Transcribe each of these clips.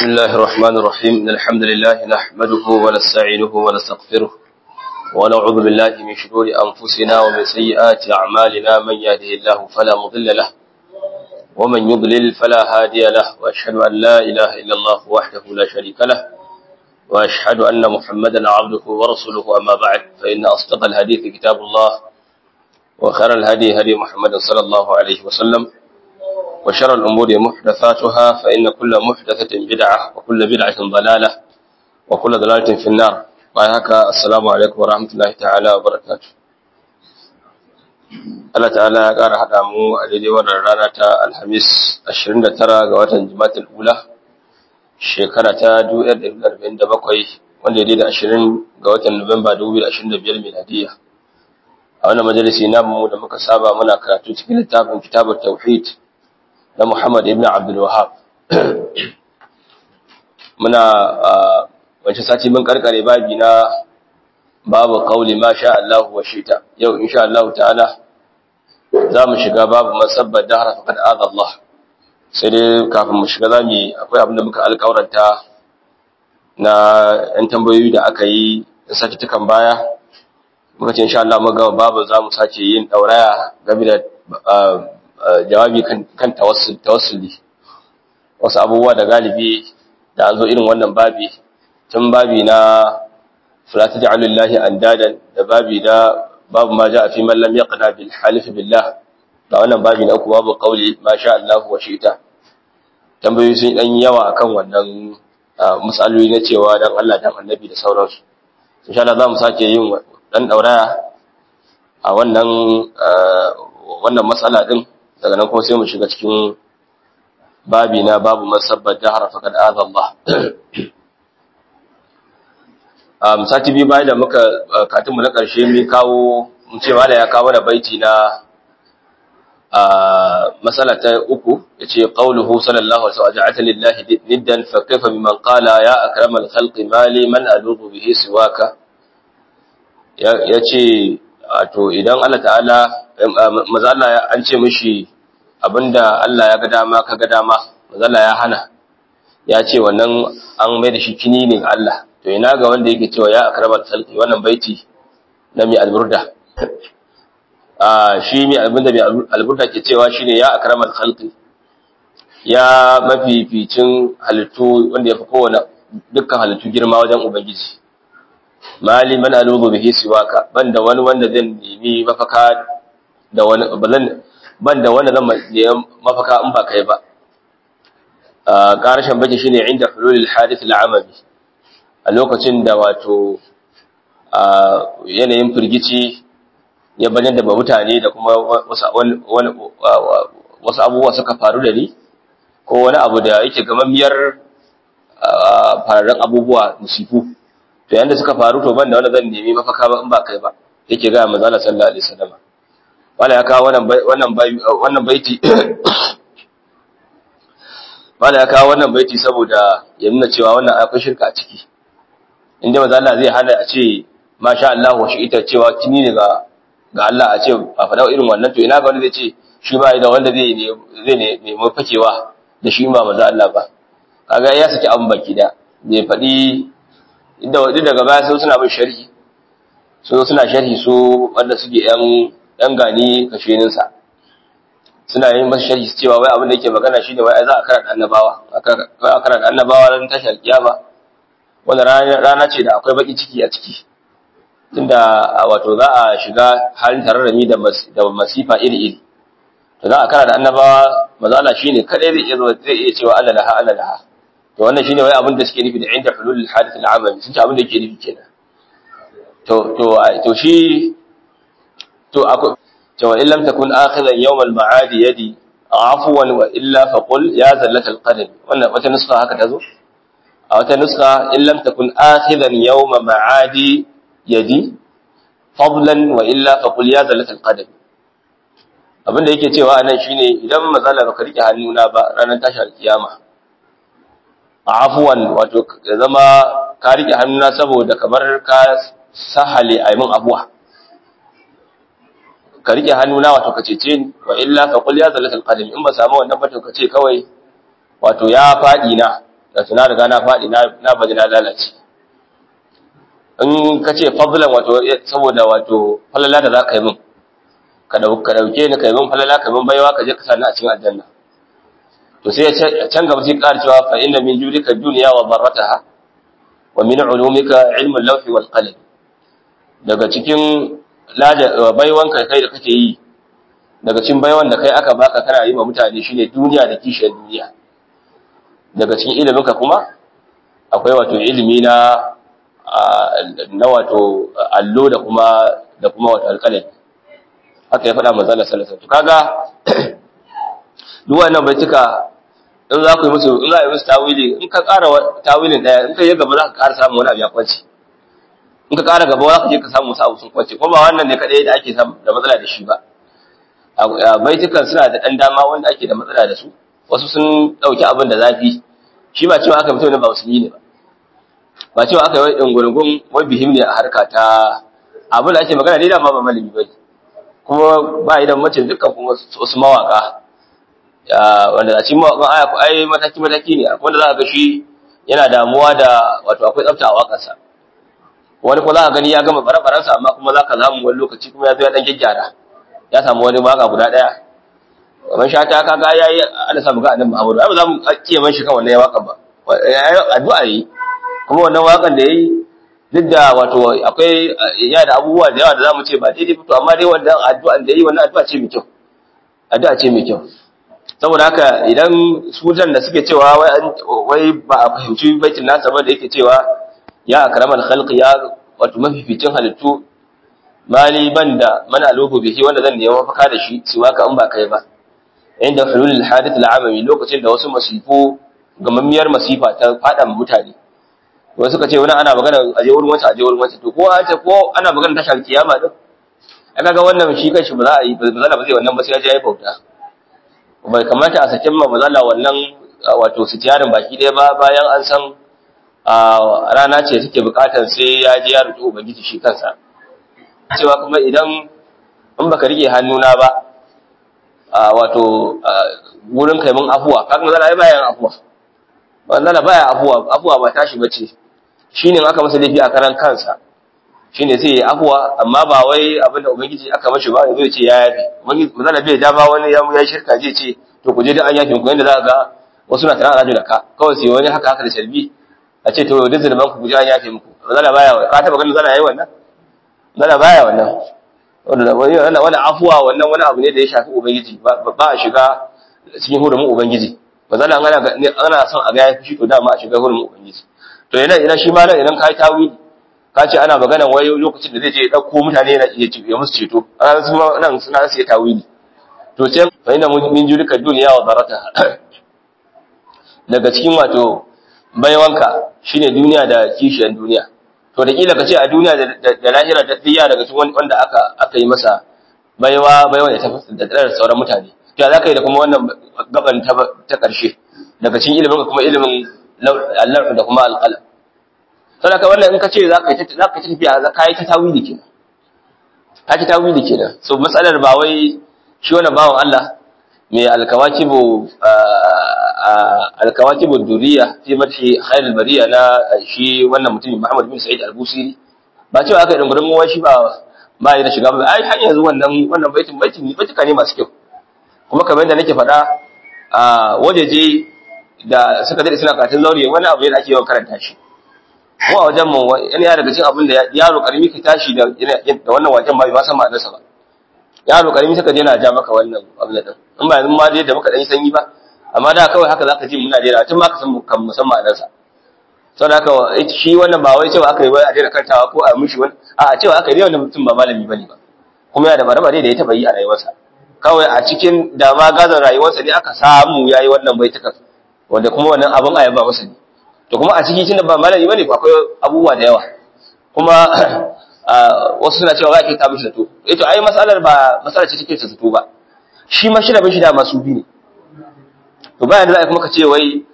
بسم الله الرحمن الرحيم إن الحمد لله نحمده ونستعينه ونستغفره ونعوذ بالله من شرور أنفسنا ومن سيئات أعمالنا من يهده الله فلا مضل له ومن يضلل فلا هادي له وأشهد أن لا إله إلا الله وحده لا شريك له وأشهد أن محمدا عبده ورسوله أما بعد فإن أصدق الحديث كتاب الله وخير الهدي هدي محمد صلى الله عليه وسلم وشر الأمور محدثاتها فإن كل محدثة بدعة وكل بدعة ضلالة وكل ضلالة في النار وهك السلام عليكم ورحمة الله تعالى وبركاته Allah ta'ala ya ƙara haɗa mu a daidai wannan rana ta Alhamis 29 ga watan Jumatul Ula shekara ta 1947 wanda ya daidai 20 ga watan Nuwamba 2025 miladiya. A wannan majalisi namu da muka saba muna karatu cikin littafin Kitabut Tauhid na Muhammad ibn Abdul Wahhab muna wace sati mun karkare babi na babu qauli ma sha Allah wa shita yau insha Allah ta'ala zamu shiga babu masabbar dahra faqad adha Allah sai dai kafin mu shiga zamu akwai abin da muka alƙawaranta na ɗan tambayoyi da aka yi sati tukan baya muka ce insha Allah muga babu zamu sace yin dauraya game da jawabi kan tawassuli wasu abubuwa da galibi da an zo irin wannan babi tun babi na fulata ja'alullahi andadan da babi da babu ma ja'a fi man lam yaqna bil halif billah da wannan babi na uku babu qauli ma sha Allah wa shi'ta tambayoyi sun dan yawa akan wannan misaloli na cewa dan Allah dan annabi da sauransu insha Allah za mu sake yin dan dauraya a wannan wannan matsala din daga nan kuma sai mu shiga cikin babi na babu masabbar dahara faqad adha Allah um sati biyu bayan da muka katinmu na ƙarshe mun kawo mun ce wala ya kawo da baiti na a masala ta uku yace qauluhu sallallahu alaihi wasallam ja'ata lillahi niddan fa kayfa biman qala ya akramal khalqi mali man alubu bihi siwaka yace to idan Allah ta'ala maza Allah an ce mishi abinda Allah ya ga dama ka ga dama maza Allah ya hana ya ce wannan an mai da shi kini ne ga Allah to ina ga wanda yake cewa ya akramal khalqi wannan baiti na mi alburda a shi mi abinda mi alburda ke cewa shine ya akramal khalqi ya mafificin halittu wanda ya fi kowane dukkan halittu girma wajen ubangiji mali man alubu bihi siwaka banda wani wanda zan nemi mafaka da wani bazan banda wanda zan nemi mafaka in ba kai ba karshen baki shine inda hululul hadith al'amami a lokacin da wato yanayin firgici ya bayyana da mutane da kuma wasu abubuwa suka faru da ni ko wani abu da yake gamammiyar fararen abubuwa musifu to yanda suka faru to banda wanda zan nemi mafaka ba in ba kai ba yake ga manzo Allah sallallahu alaihi wasallam wala ya kawo wannan wannan wannan baiti wala ya kawo wannan baiti saboda ya nuna cewa wannan akwai shirka a ciki inda manzo Allah zai hana a ce masha Allah wa ita cewa kini ne ga ga Allah a ce a faɗa irin wannan to ina ga wanda zai ce shi ba da wanda zai ne zai ne nemi fakewa da shi ba manzo Allah ba kaga ya saki abun baki da bai faɗi inda wadi daga baya sai suna bin sharhi so suna sharhi su wanda suke yan dan gani kashenin sa suna yin masa sharhi su cewa wai abin da yake magana shine wai za a karanta annabawa aka karanta annabawa ran tashar kiyama wanda rana ce da akwai baki ciki a ciki tunda wato za a shiga halin tararrami da da masifa iri iri to za a karanta annabawa maza Allah shine kadai zai iya zai iya cewa Allah laha Allah laha to wannan shine wai abin da suke nufi da inda hulul hadith al-amali sun ce abin da yake nufi kenan to to to shi to akwai to in lam takun akhidan yawm al-ma'ad yadi afwan wa illa faqul ya zallat al-qadam wannan wata nuska haka tazo a wata nuska in lam takun akhidan yawm ma'adi yadi fadlan wa illa faqul ya zallat al-qadam abinda yake cewa anan shine idan matsala baka rike hannuna ba ranar tashar kiyama afuwan wato ya zama ka rike hannuna saboda kamar ka sahale a min abuwa ka rike hannuna wato ka cece ni wa illa fa qul ya zalatul qadami in ba samu wannan ba to ka ce kawai wato ya fadi na da tuna riga na faɗi na baji na lalace in ka ce fadlan wato saboda wato falala da za ka yi min ka dauke ni ka yi min falala ka min baiwa ka je ka sani a cikin aljanna to sai ya can gaba sai ƙara cewa fa inna min judika dunya wa darrataha wa min ulumika ilmu al-lawhi wal qalam daga cikin baiwan kai kai da kake yi daga cikin baiwan da kai aka baka kana yi ma mutane shine duniya da kishiyar duniya daga cikin iliminka kuma akwai wato ilimi na na wato allo da kuma da kuma wato alƙalami haka ya faɗa manzala sallallahu alaihi kaga duk wannan baituka in za ku yi musu in za a yi musu tawili in ka ƙara tawilin ɗaya in ka yi gaba za ka ƙara samun wani abu ya kwance in ka ƙara gaba za ka je ka samu wasu abu sun kwance kuma ba wannan ne kaɗai da ake samu da matsala da shi ba baitukan suna da ɗan dama wanda ake da matsala da su wasu sun ɗauki abin da zafi shi ba cewa aka fito ne ba musulmi ne ba ba cewa aka yi ɗungurungun wai bihim ne a harka ta abin da ake magana ne da ma ba malami ba kuma ba idan mace dukkan kuma wasu mawaka wanda a cikin mawakan aya ku ai mataki mataki ne akwai wanda za ka ga shi yana damuwa da wato akwai tsafta a wakarsa wani kuma za ka gani ya gama bare-barensa amma kuma za ka zamu wani lokaci kuma ya zo ya ɗan gyaggyara ya samu wani waka guda ɗaya kamar shata kaga yayi ana samu ga annabi Muhammad ba za mu kiyaye man shi kan wannan wakan ba addu'a yi kuma wannan wakan da yayi duk da wato akwai ya da abubuwa da yawa da zamu ce ba daidai fito amma dai wannan addu'an da yayi wannan addu'a ce mai kyau addu'a ce mai kyau saboda haka idan sujan da suke cewa wai wai ba a fahimci baitin nasa ba da yake cewa ya akramal khalqi ya wato mafificin halittu mali banda mana alubu bihi wanda zan nemi mafaka da shi siwa ka in ba kai ba inda hulul hadith al'amami lokacin da wasu masifu gamammiyar masifa ta fada mutane wasu suka ce wani ana magana aje wurin wata aje wurin wata to ko an ce ko ana magana tashar kiyama din aka ga wannan shi kanshi ba za a yi ba za ba zai wannan ba sai ya je ya bauta bai kamata a sakin ma mazala wannan wato sitiyarin baki ɗaya ba bayan an san rana ce take bukatar sai ya je ya rubuta ubangiji shi kansa cewa kuma idan in baka rike hannuna ba wato wurin kai mun afuwa kaga mazala ai bayan afuwa mazala baya afuwa afuwa ba tashi bace shine aka masa laifi a karan kansa shine sai ya afuwa amma ba wai abinda ubangiji aka mashi ba zai ce ya yafi ubangiji mazala bai da ba wani ya ya shirka zai ce to ku je da an yafi ku yanda za ga wasu na tana da ka kawai sai wani haka haka da sharbi a ce to duk zulman ku je an yafi muku mazala baya ka taba ganin zala yayi wannan zala baya wannan wannan wani afuwa wannan wani abu ne da ya shafi ubangiji ba a shiga cikin hurumin ubangiji ba zan ana ana son a ga ya fushi to dama a shiga hurumin ubangiji to yana ina shi ma nan idan kai tawili ka ce ana magana wai lokacin da zai je ya dauko mutane yana iya ya musu ceto an su ma nan suna su ya tawili to sai fa ina min jurika duniya wa darata daga cikin wato baiwanka shine duniya da kishiyar duniya to da kila ka ce a duniya da lahira da tsiya daga cikin wanda aka aka yi masa baiwa baiwa da ta da sauran mutane to za ka yi da kuma wannan gaban ta ta karshe daga cikin ilimin kuma ilimin Allah da kuma alqalam to da wannan in ka ce za ka yi za ka tafiya za ka yi ta tawili kenan ka ci tawili kenan so matsalar ba wai shi wannan bawan Allah mai alkawakibu alkawakibu duriya fi mafi khairul bariya na shi wannan mutumin Muhammad bin Sa'id al-Busiri ba cewa aka yi dungurin ruwan shi ba ba ya da shiga ba ai har yanzu wannan wannan baitin baitin baitika ne masu kyau kuma kamar yadda nake faɗa a wajeje da suka dade suna karatun zaure wani abu ne da ake yawan karanta shi ko a wajen mu yana daga cikin abin da yaro karimi ka tashi da da wannan waken ba bai ma san ma'anarsa ba yaro karimi suka je na ja maka wannan abin din in ba yanzu ma dai da muka dan sanyi ba amma da kawai haka zaka ji muna dai tun ma ka san kan musamman ma'anarsa saboda haka shi wannan ba wai cewa aka yi wai a daina kantawa ko a mishi wani a cewa aka yi wannan mutum ba malami bane ba kuma yana da baraba da ya taba yi a rayuwarsa kawai a cikin dama gazan rayuwarsa ne aka samu yayi wannan baitukan wanda kuma wannan abin ayaba masa ne to kuma a ciki tunda ba malami bane akwai abubuwa da yawa kuma wasu suna cewa za a ta mishi zato eh to ai masalar ba masalar ce take ta zato ba shi ma shi da mishi da masu bi ne to bayan da za a kuma ka ce wai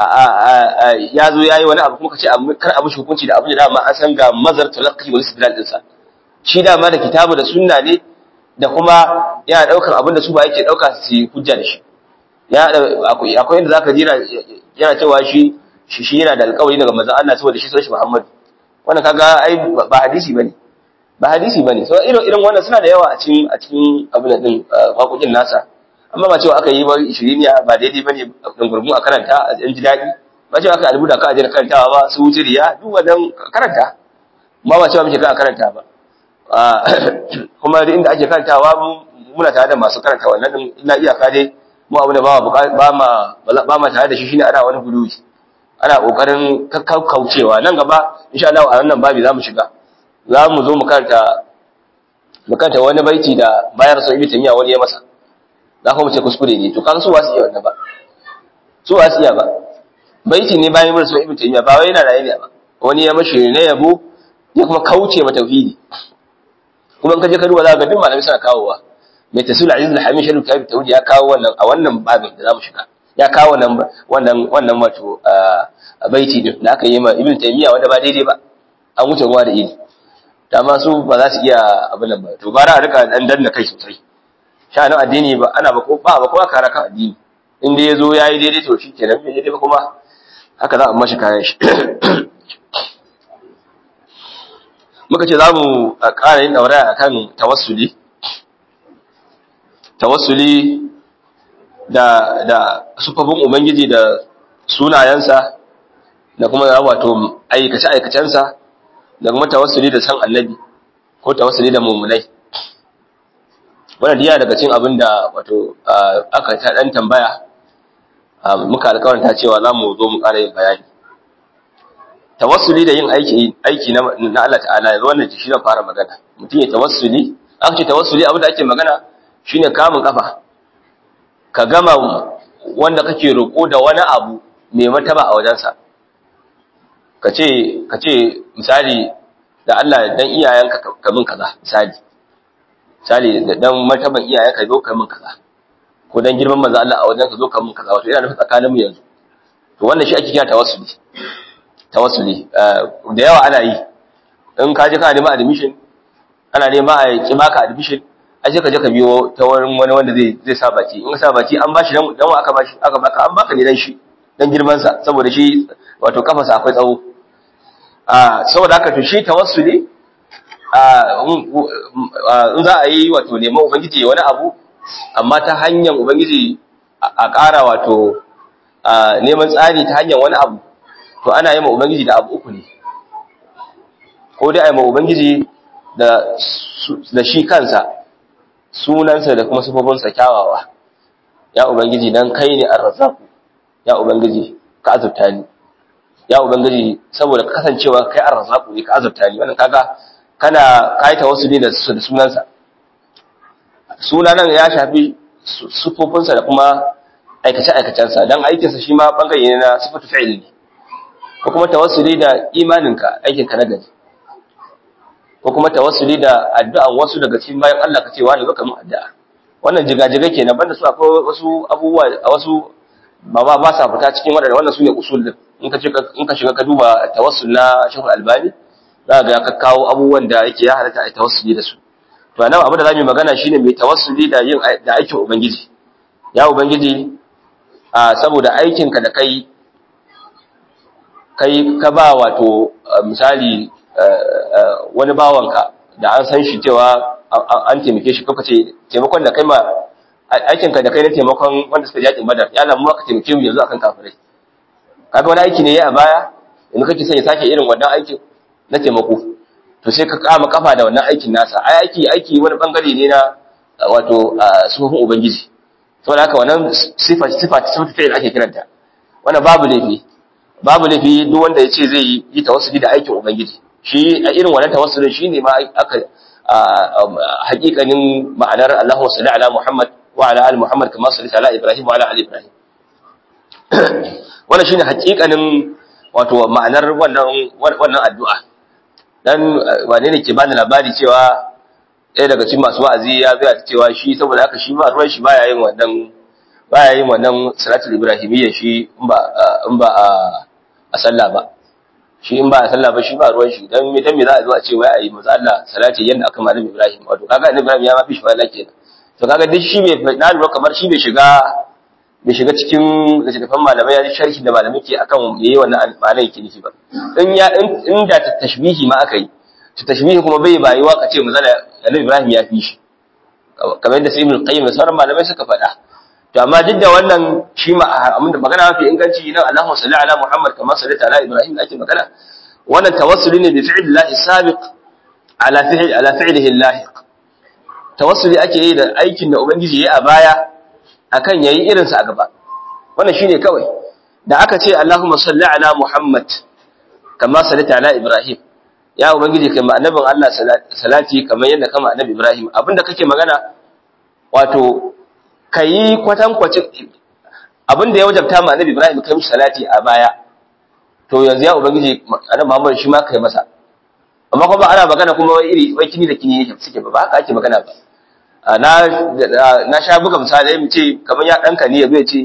ya zo yayi wani abu kuma ka ce kar a mishi hukunci da abin da dama an san ga mazar talaqqi wal istidlal dinsa shi dama da kitabu da sunna ne da kuma yana daukar abin da su ba yake dauka su hujja da shi ya akwai inda zaka jira yana cewa shi shi shi yana da alƙawari daga manzon Allah saboda shi sunan shi Muhammad wannan kaga ai ba hadisi bane ba hadisi bane so irin irin wannan suna da yawa a cikin a cikin abin din waƙoƙin nasa amma ba cewa aka yi ba 20 ba daidai bane dan gurgun a karanta a ji daɗi ba cewa aka albuda ka aje karantawa ba su wuce riya duk wannan karanta ma ba cewa muke ka karanta ba kuma da inda ake karantawa muna tare da masu karanta wannan din illa iyaka dai mu abu da ba ba ma ba ma tare da shi shine ana wani guluwi ana kokarin kakkaucewa nan gaba insha Allah a wannan babi zamu shiga zamu zo mu karanta mu karanta wani baiti da bayar sa ibn tamiya wani ya masa za ku mu ce kuskure ne to kaga su wasu iya wannan ba su wasu iya ba baiti ne bayan mun so ibn tamiya ba wai yana raye ne ba wani ya mashi ne yabo ya kuma kauce ma tauhidi kuma in ka je ka duba za ka ga duk malamai suna kawowa mai tasul aziz al-hamid shalu kabi tauhidi ya kawo wannan a wannan babin da zamu shiga ya kawo wannan wannan wannan wato baiti din da aka yi ma ibn taymiya wanda ba daidai ba an wuce ruwa da idi dama su ba za su iya abin nan ba to bara a rika dan danna kai sosai sha'anin addini ba ana ba ko ba ba kowa kara kan addini in dai yazo yayi daidai to shikenan bai daidai ba kuma haka za a mashi kayan shi muka ce za mu ƙara yin ɗauraya a kan tawassuli tawassuli da da sufafin ubangiji da sunayensa da kuma wato aikace-aikacensa da kuma tawassuli da san annabi ko tawassuli da mummunai wannan diya daga cin abin da wato aka ta ɗan tambaya muka alkawarta cewa za mu zo mu ƙara yin bayani tawassuli da yin aiki aiki na na Allah ta'ala yanzu wannan shi zan fara magana mutum ya tawassuli aka ce tawassuli abin da ake magana shine kamun kafa ka gama wanda kake roƙo da wani abu mai mataba a wajensa ka ce ka ce misali da Allah dan iyayenka ka min kaza misali misali da dan martaban iyayenka zo ka min kaza ko dan girman manzo Allah a wajenka zo ka min kaza wato ina nufin tsakaninmu yanzu to wannan shi ake kira tawassuli tawassuli da yawa ana yi in ka je ka nema admission ana nema a ki baka admission ai sai ka je ka biyo ta wurin wani wanda zai zai sa baki in ka sa baki an bashi dan dan aka bashi aka baka an baka ne dan shi dan girman sa saboda shi wato kafarsa akwai tsawo a saboda haka to shi tawassuli a in za a yi wato neman ubangiji wani abu amma ta hanyar ubangiji a ƙara wato neman tsari ta hanyar wani abu to ana yi ma Ubangiji da abu uku ne, ko dai a yi ma Ubangiji da shi kansa, sunansa da kuma sufofinsa kyawawa, ya Ubangiji don kai ne an razaku, ya Ubangiji ka azurta ni, ya Ubangiji saboda kasancewa kai an razaku ne ka azurta ni, wannan kaga kana kaita wasu ne da sunansa. Sunanan ya shafi sufofinsa da kuma aikace-aikacensa, don aikinsa shi ma ɓangare ne na sufatu fi'il ne. ko kuma tawassuli da imaninka aikinka na gari ko kuma tawassuli da addu'an wasu daga cikin bayan Allah ka ce wani zo mun addu'a wannan jigajiga kenan banda su akwai wasu abubuwa a wasu ba ba ba sa fita cikin wadannan wannan sune usul din in ka in ka shiga ka duba tawassul na Sheikh Albani za ga ka kawo abubuwan da yake ya halatta ai tawassuli da su to anan abin da zamu magana shine mai tawassuli da yin da aikin ubangiji ya ubangiji a saboda aikinka da kai kai ka ba wato misali wani bawanka da an san shi cewa an taimake shi kuka ce taimakon da kai ma aikinka da kai na taimakon wanda suka yakin badar ya lamu ka taimake mu yanzu akan kafirai kaga wani aiki ne ya a baya yanzu kake son ya sake irin wannan aikin na taimako to sai ka kama kafa da wannan aikin nasa ai aiki aiki wani bangare ne na wato sufofin ubangiji saboda haka wannan sifa sifa sifa fi'il ake kiranta wannan babu laifi babu laifi duk wanda ya ce zai yi tawassuli da aikin ubangiji shi a irin wannan tawassulin shine ma aka hakikanin ma'anar Allahu salli ala Muhammad wa ala ali Muhammad kama salli ala Ibrahim wa ala ali Ibrahim wannan shine hakikanin wato ma'anar wannan wannan addu'a dan wane ne ke bani labari cewa ɗaya daga cikin masu wa'azi ya zai cewa shi saboda haka shi ba ruwan shi baya yin wannan baya yin wannan salatul ibrahimiyya shi in ba in ba a sallah ba shi in ba a sallah ba shi ba ruwan shi dan me dan me za a zo a ce wai ayi manzo Allah salati yanda aka malami Ibrahim wato kaga annabi Ibrahim ya ma fi shi wala kenan to kaga duk shi bai na lura kamar shi bai shiga bai shiga cikin littattafan malamai ya ji sharhi da malamai ke akan yayi wannan ma'anar yake nufi ba in ya in da tashbihi ma aka yi to tashbihi kuma bai bayuwa ka ce misali Annabi Ibrahim ya fi shi kamar yadda sai Ibn Qayyim da sauran malamai suka faɗa to amma duk da wannan shi ma amma magana mafi inganci nan Allahumma salli ala Muhammad kamar sallaita ala Ibrahim da ake magana wannan tawassuli ne bi fi'lillahi sabiq ala fi'l ala fi'lihi lahiq tawassuli ake yi da aikin da ubangiji yayi a baya akan yayi irin sa a gaba wannan shine kawai da aka ce Allahumma salli ala Muhammad kama sallaita ala Ibrahim ya ubangiji kai ma annabin Allah salati kamar yadda kama annabi Ibrahim abinda kake magana wato kai kwatan kwacin abinda ya wajabta ma annabi Ibrahim kai mishi salati a baya to yanzu ya ubangiji annabi Muhammad shi ma kai masa amma kuma ana magana kuma wai iri wai kini da kini yake suke ba ba haka ake magana ba na na sha buga misalai mu ce kamar ya danka ne yazo ya ce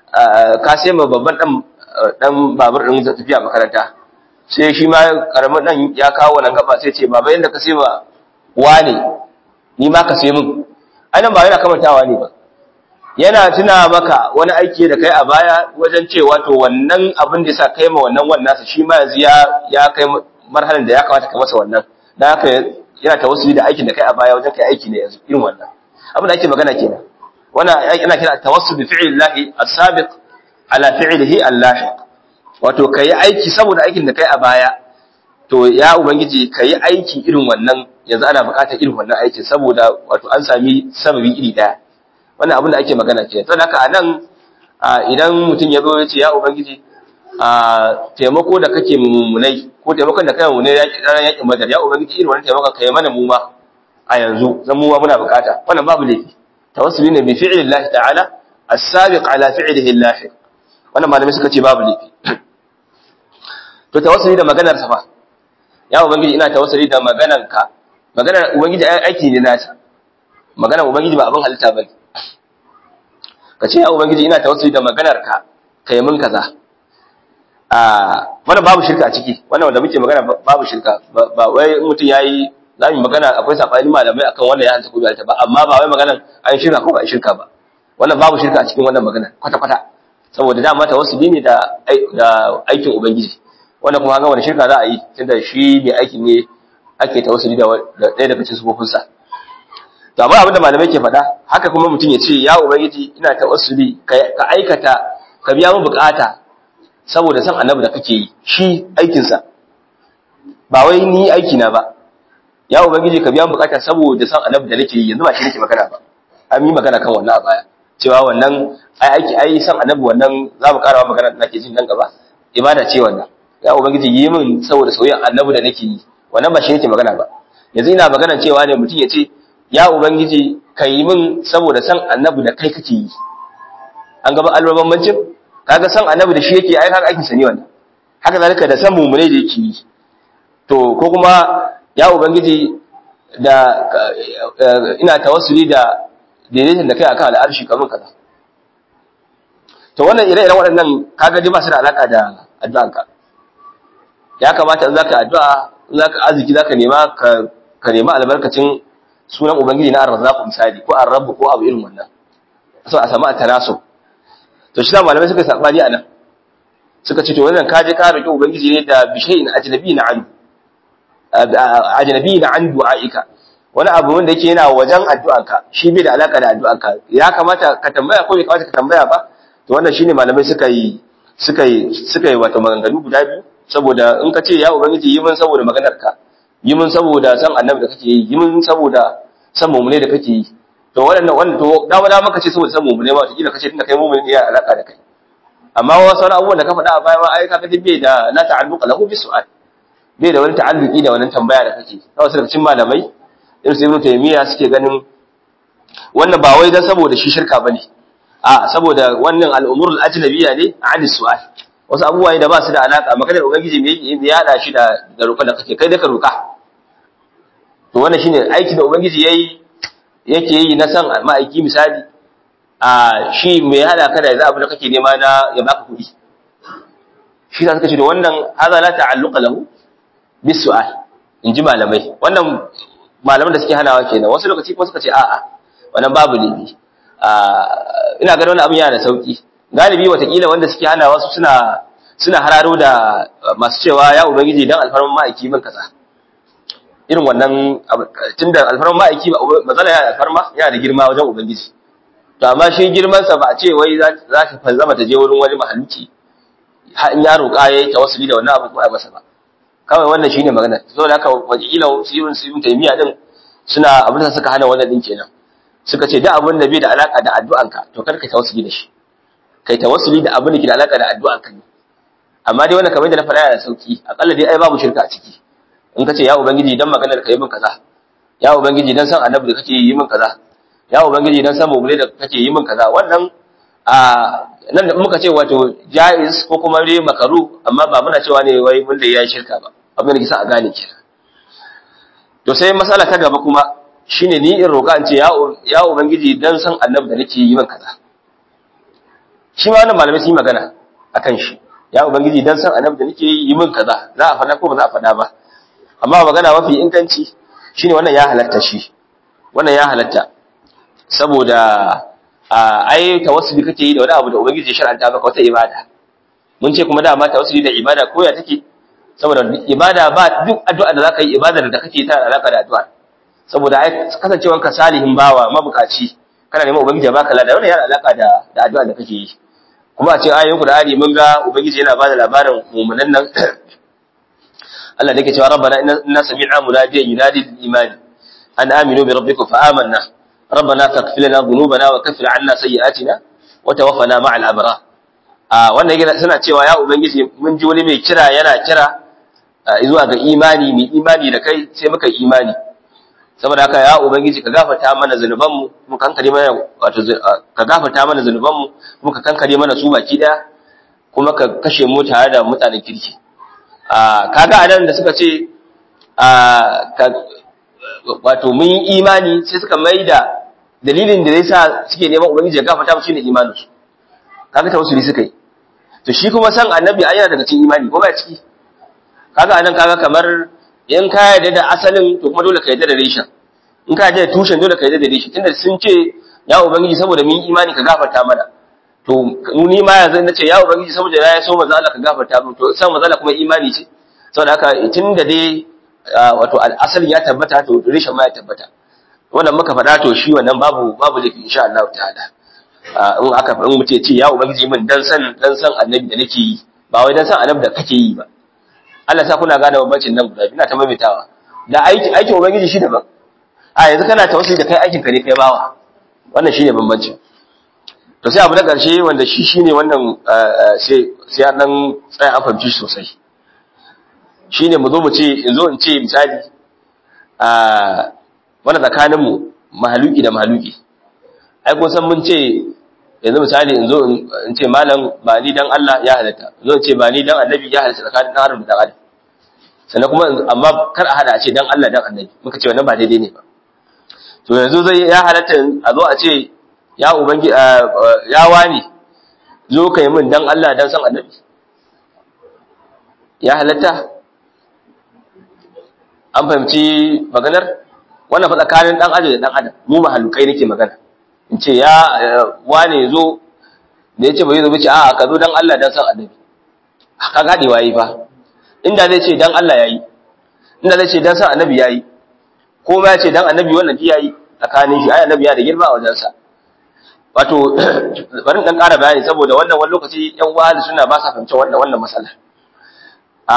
ka sai ma babban dan dan babur din tafiya makaranta sai shi ma karamin dan ya kawo wannan gaba sai ce baba yanda ka sai ma wane ni ma ka sai min ai nan ba yana kamantawa ne ba yana tuna maka wani aiki da kai a baya wajen cewa to wannan abin da yasa kai ma wannan wannan shi ma yanzu ya ya kai marhalan da ya kamata ka masa wannan dan haka yana tawassuli da aikin da kai a baya wajen kai aiki ne yanzu irin wannan abin da ake magana kenan wannan yana kira tawassul bi fi'lillahi as-sabiq ala fi'lihi al-lahiq wato kai aiki saboda aikin da kai a baya to ya ubangiji kai aiki irin wannan yanzu ana buƙatar irin wannan aikin saboda wato an sami sababi iri daya wannan abin da ake magana kenan to haka anan idan mutum ya zo ya ce ya ubangiji a taimako da kake mummunai ko taimakon da kai mummunai ranar yakin badar ya ubangiji irin wannan taimakon kai mana mu ma a yanzu zan mu ma muna bukata wannan babu laifi tawassuli ne bi fi'li Allah ta'ala as-sabiq ala fi'lihi al-lahiq wannan malamai suka ce babu laifi to tawassuli da maganar sa fa ya ubangiji ina tawassuli da maganar ka maganar ubangiji aiki ne nasa maganar ubangiji ba abin halitta bane ka ce ya ubangiji ina tawassuli da maganar ka kai mun kaza wannan babu shirka a ciki wannan wanda muke magana babu shirka ba wai mutum yayi za mu magana akwai sabani malamai akan wannan ya hanta ko bai ba amma ba wai maganan an shirka ko ba shirka ba wannan babu shirka a cikin wannan magana kwata kwata saboda dama tawassuli ne da da aikin ubangiji wannan kuma ga wani shirka za a yi tunda shi ne aikin ne ake tawassuli da ɗaya daga cikin sufofinsa to amma abinda malamai ke faɗa haka kuma mutum ya ce ya ubangiji ina tawassuli ka aikata ka biya mu bukata saboda san annabi da kake yi shi aikinsa ba wai ni aiki na ba ya ubangiji ka biya bukata saboda san annabi da nake yi yanzu ba shi nake magana ba an yi magana kan wannan a baya cewa wannan ai aiki ai san annabi wannan za mu karawa magana da nake jin nan gaba ibada ce wannan ya ubangiji yi min saboda soyayyen annabi da nake yi wannan ba shi nake magana ba yanzu ina magana cewa ne mutum ya ce ya ubangiji ka yi min saboda san annabi da kai kake yi an gaba albaban mancin kaga san annabi da shi yake ai kaga aikin sa ne wannan haka zalika da san mumune da yake yi to ko kuma ya ubangiji da ina tawassuli da daidaitin da kai akan al'arshi kamar kaza to wannan ire-iren waɗannan kaga dai ba su da alaka da addu'anka ya kamata in zaka addu'a in zaka arziki zaka nema ka ka nema albarkacin sunan ubangiji na ar-razzaq misali ko ar-rabb ko abu irin wannan so a samu at-tanasub to shi da malamai suka sabani anan suka ce to wannan ka je ka roki ubangiji ne da bishayin ajnabi na an ajnabi na an du'aika wani abu wanda yake yana wajen addu'anka shi bai da alaka da addu'anka ya kamata ka tambaya ko bai kamata ka tambaya ba to wannan shine malamai suka yi suka yi suka yi wato maganganu guda biyu saboda in ka ce ya ubangiji yi min saboda maganar ka yi min saboda san annabi da kake yi yi min saboda san mumune da kake yi to waɗannan wannan to dama dama ka ce saboda san mumune ma to kila kace tunda kai mumune ne ya alaka da kai amma wasu wani abubuwan da ka faɗa a baya ma ai ka kaji bai da la ta'alluqa lahu bi su'al bai da wani ta'alluqi da wannan tambaya da kake ta wasu daga cikin malamai irin su ibnu taymiya suke ganin wannan ba wai dan saboda shi shirka bane a saboda wannan al'umurul ajnabiyya ne ani su'al wasu abubuwa da ba su da alaka maganar ubangiji me yake ya hada shi da da roƙon da kake kai da ka roƙa to wannan shine aiki da ubangiji yayi yake yi na san ma'aiki misali a shi me hada ka da abu da kake nema na ya baka kuɗi shi za suka ce da wannan haza la ta'alluqa lahu bis su'al in ji malamai wannan malaman da suke hanawa kenan wasu lokaci ko suka ce a'a wannan babu laifi ina ganin wani abin yana da sauki galibi watakila wanda suke hana wasu suna suna hararo da masu cewa ya ubangiji dan alfarman ma'aiki min kaza irin wannan tunda alfarman ma'aiki matsala yana alfarma yana da girma wajen ubangiji to amma shi girman sa ba a ce wai za ta fanzama ta je wurin wani mahaluki in ya roƙa yayi tawassuli da wannan abu ko ai masa ba kawai wannan shine magana saboda haka wajila sirrin sirrin taymiya din suna abin da suka hana wannan din kenan suka ce duk abin da bai da alaka da addu'anka to kar ka tawassuli da shi kai tawassuli da abin da ke da alaka da addu'anka ne amma dai wannan kamar da na faɗa yana sauki akalla dai ai babu shirka a ciki in ka ce ya ubangiji dan maganar ka yi min kaza ya ubangiji dan san annabi da kake yi min kaza ya ubangiji dan san mubule da kake yi min kaza wannan a nan da muka ce wato jaiz ko kuma dai makaru amma ba muna cewa ne wai mun da yayi shirka ba abin da kisa a gane kenan to sai masala ta gaba kuma shine ni in roƙa in ce ya ya ubangiji dan san annabi da nake yi min kaza shi ma wannan malamai sun yi magana akan shi ya ubangiji dan san annabi da nake yi min kaza za a faɗa ko ba za a faɗa ba amma magana mafi inganci shine wannan ya halatta shi wannan ya halatta saboda ai tawassuli kake yi da wani abu da ubangiji ya shar'anta maka wata ibada mun ce kuma dama tawassuli da ibada ko ya take saboda ibada ba duk addu'a da zaka yi ibadar da kake ta alaka da addu'a saboda ai kasancewanka salihin bawa mabukaci kana neman ubangiji ya baka lada wannan yana alaka da da addu'a da kake yi kuma a cikin ayoyin Qur'ani mun ga ubangiji yana bada labarin mu'minan nan Allah da yake cewa rabbana inna sami'na munadiyan yunadi lil iman an aminu bi rabbikum fa amanna rabbana taghfir lana dhunubana wa kaffir 'anna sayyi'atina wa tawaffana ma'al abrar a wannan yake suna cewa ya ubangiji mun ji wani mai kira yana kira zuwa ga imani mai imani da kai sai muka imani saboda haka ya ubangiji ka gafarta mana zanubanmu mu kankare mana wato ka gafarta mana zanubanmu kuma ka kankare mana su baki daya kuma ka kashe mu tare da mutanen kirki a kaga anan da suka ce a wato mun yi imani sai suka maida dalilin da zai sa suke neman ubangiji ya gafarta mu shine imanin su kaga tawassuli suka yi to shi kuma san annabi ai yana daga cikin imani ko ba ciki kaga anan kaga kamar in ka yarda da asalin to kuma dole ka yarda da reshen in ka yarda da tushen dole ka yarda da reshen tunda sun ce ya ubangiji saboda mun imani ka gafarta mana to ni ma yanzu na ce ya ubangiji saboda ya so manzo Allah ka gafarta mu to san manzo Allah kuma imani ce saboda haka tunda dai wato asalin ya tabbata to reshen ma ya tabbata wannan muka faɗa to shi wannan babu babu laifi insha Allah ta'ala in aka in mutum ya ce ya ubangiji min dan san dan san annabi da nake yi ba wai dan san annabi da kake yi ba Allah sa kuna gane bambancin nan guda ina ta maimaitawa da aiki aikin ubangiji shi daban a yanzu kana tawassuli da kai aikin ka ne kai bawa wannan shine bambancin to sai abu na karshe wanda shi shine wannan sai sai an dan tsaya an fahimci sosai shine mu zo mu ce in zo in ce misali a wannan tsakanin mu mahaluki da mahaluki ai ko san mun ce yanzu misali in zo in ce malam ba ni dan Allah ya halatta zo in ce ba ni dan annabi ya halatta tsakanin dan adam da dan adam sannan kuma amma kar a hada a ce dan Allah dan annabi muka ce wannan ba daidai ne ba to yanzu zai ya halatta a zo a ce ya ubangi ya wani zo kai min dan Allah dan san annabi ya halatta an fahimci maganar wannan fa tsakanin dan adam da dan adam mu mahalukai nake magana in ce ya wane zo da ya ce bai zo bace a ka zo dan Allah dan san annabi ka gade wayi fa inda zai ce dan Allah yayi inda zai ce dan san annabi yayi ko ma ya ce dan annabi wannan ji yayi tsakanin shi ai annabi ya da girma a wajen sa wato bari dan ƙara bayani saboda wannan wani lokaci yan wahali suna ba sa fahimci wannan wannan matsala a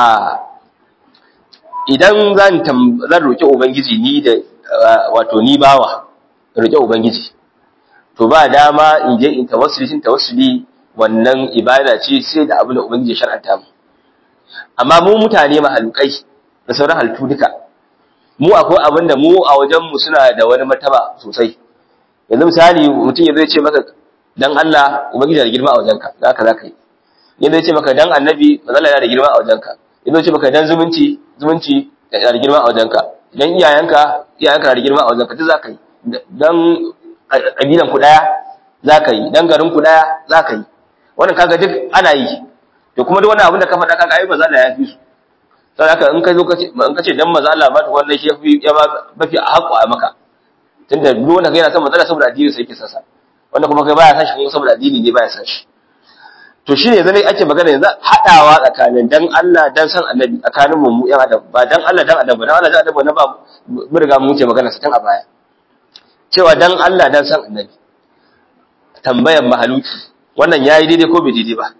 idan zan zan roki ubangiji ni da wato ni bawa roki ubangiji to ba dama in je in tawassuli shin tawassuli wannan ibada ce sai da abin da ubangiji ya shar'anta mu amma mu mutane mahalukai da sauran halittu duka mu akwai abin da mu a wajen mu suna da wani martaba sosai yanzu misali mutum ya zai ce maka dan Allah ubangiji da girma a wajenka zaka zaka yi yanzu ya ce maka dan annabi manzala yana da girma a wajenka yanzu ya ce maka dan zumunci zumunci yana da girma a wajenka dan iyayenka iyayenka na da girma a wajenka duk zaka yi dan ƙabilan ku ɗaya za ka yi dan garin ku ɗaya za ka yi wannan kaga duk ana yi to kuma duk wani abin da ka faɗa kaga ai maza Allah ya fi su sai haka in ka zo ka ce in ka ce dan maza Allah ba ta wannan shi yafi ya ba mafi haƙƙo a maka tunda duk wanda yana son maza Allah saboda addini sai yake sasa wanda kuma kai baya san shi kuma saboda addini ne baya san shi to shine yanzu ne ake magana yanzu hadawa tsakanin dan Allah dan san annabi tsakanin mu yan adam ba dan Allah dan adam ba dan Allah dan adam na ba mun riga mun wuce magana sa tun a baya cewa dan Allah dan san annabi tambayan mahaluki wannan yayi daidai ko bai daidai ba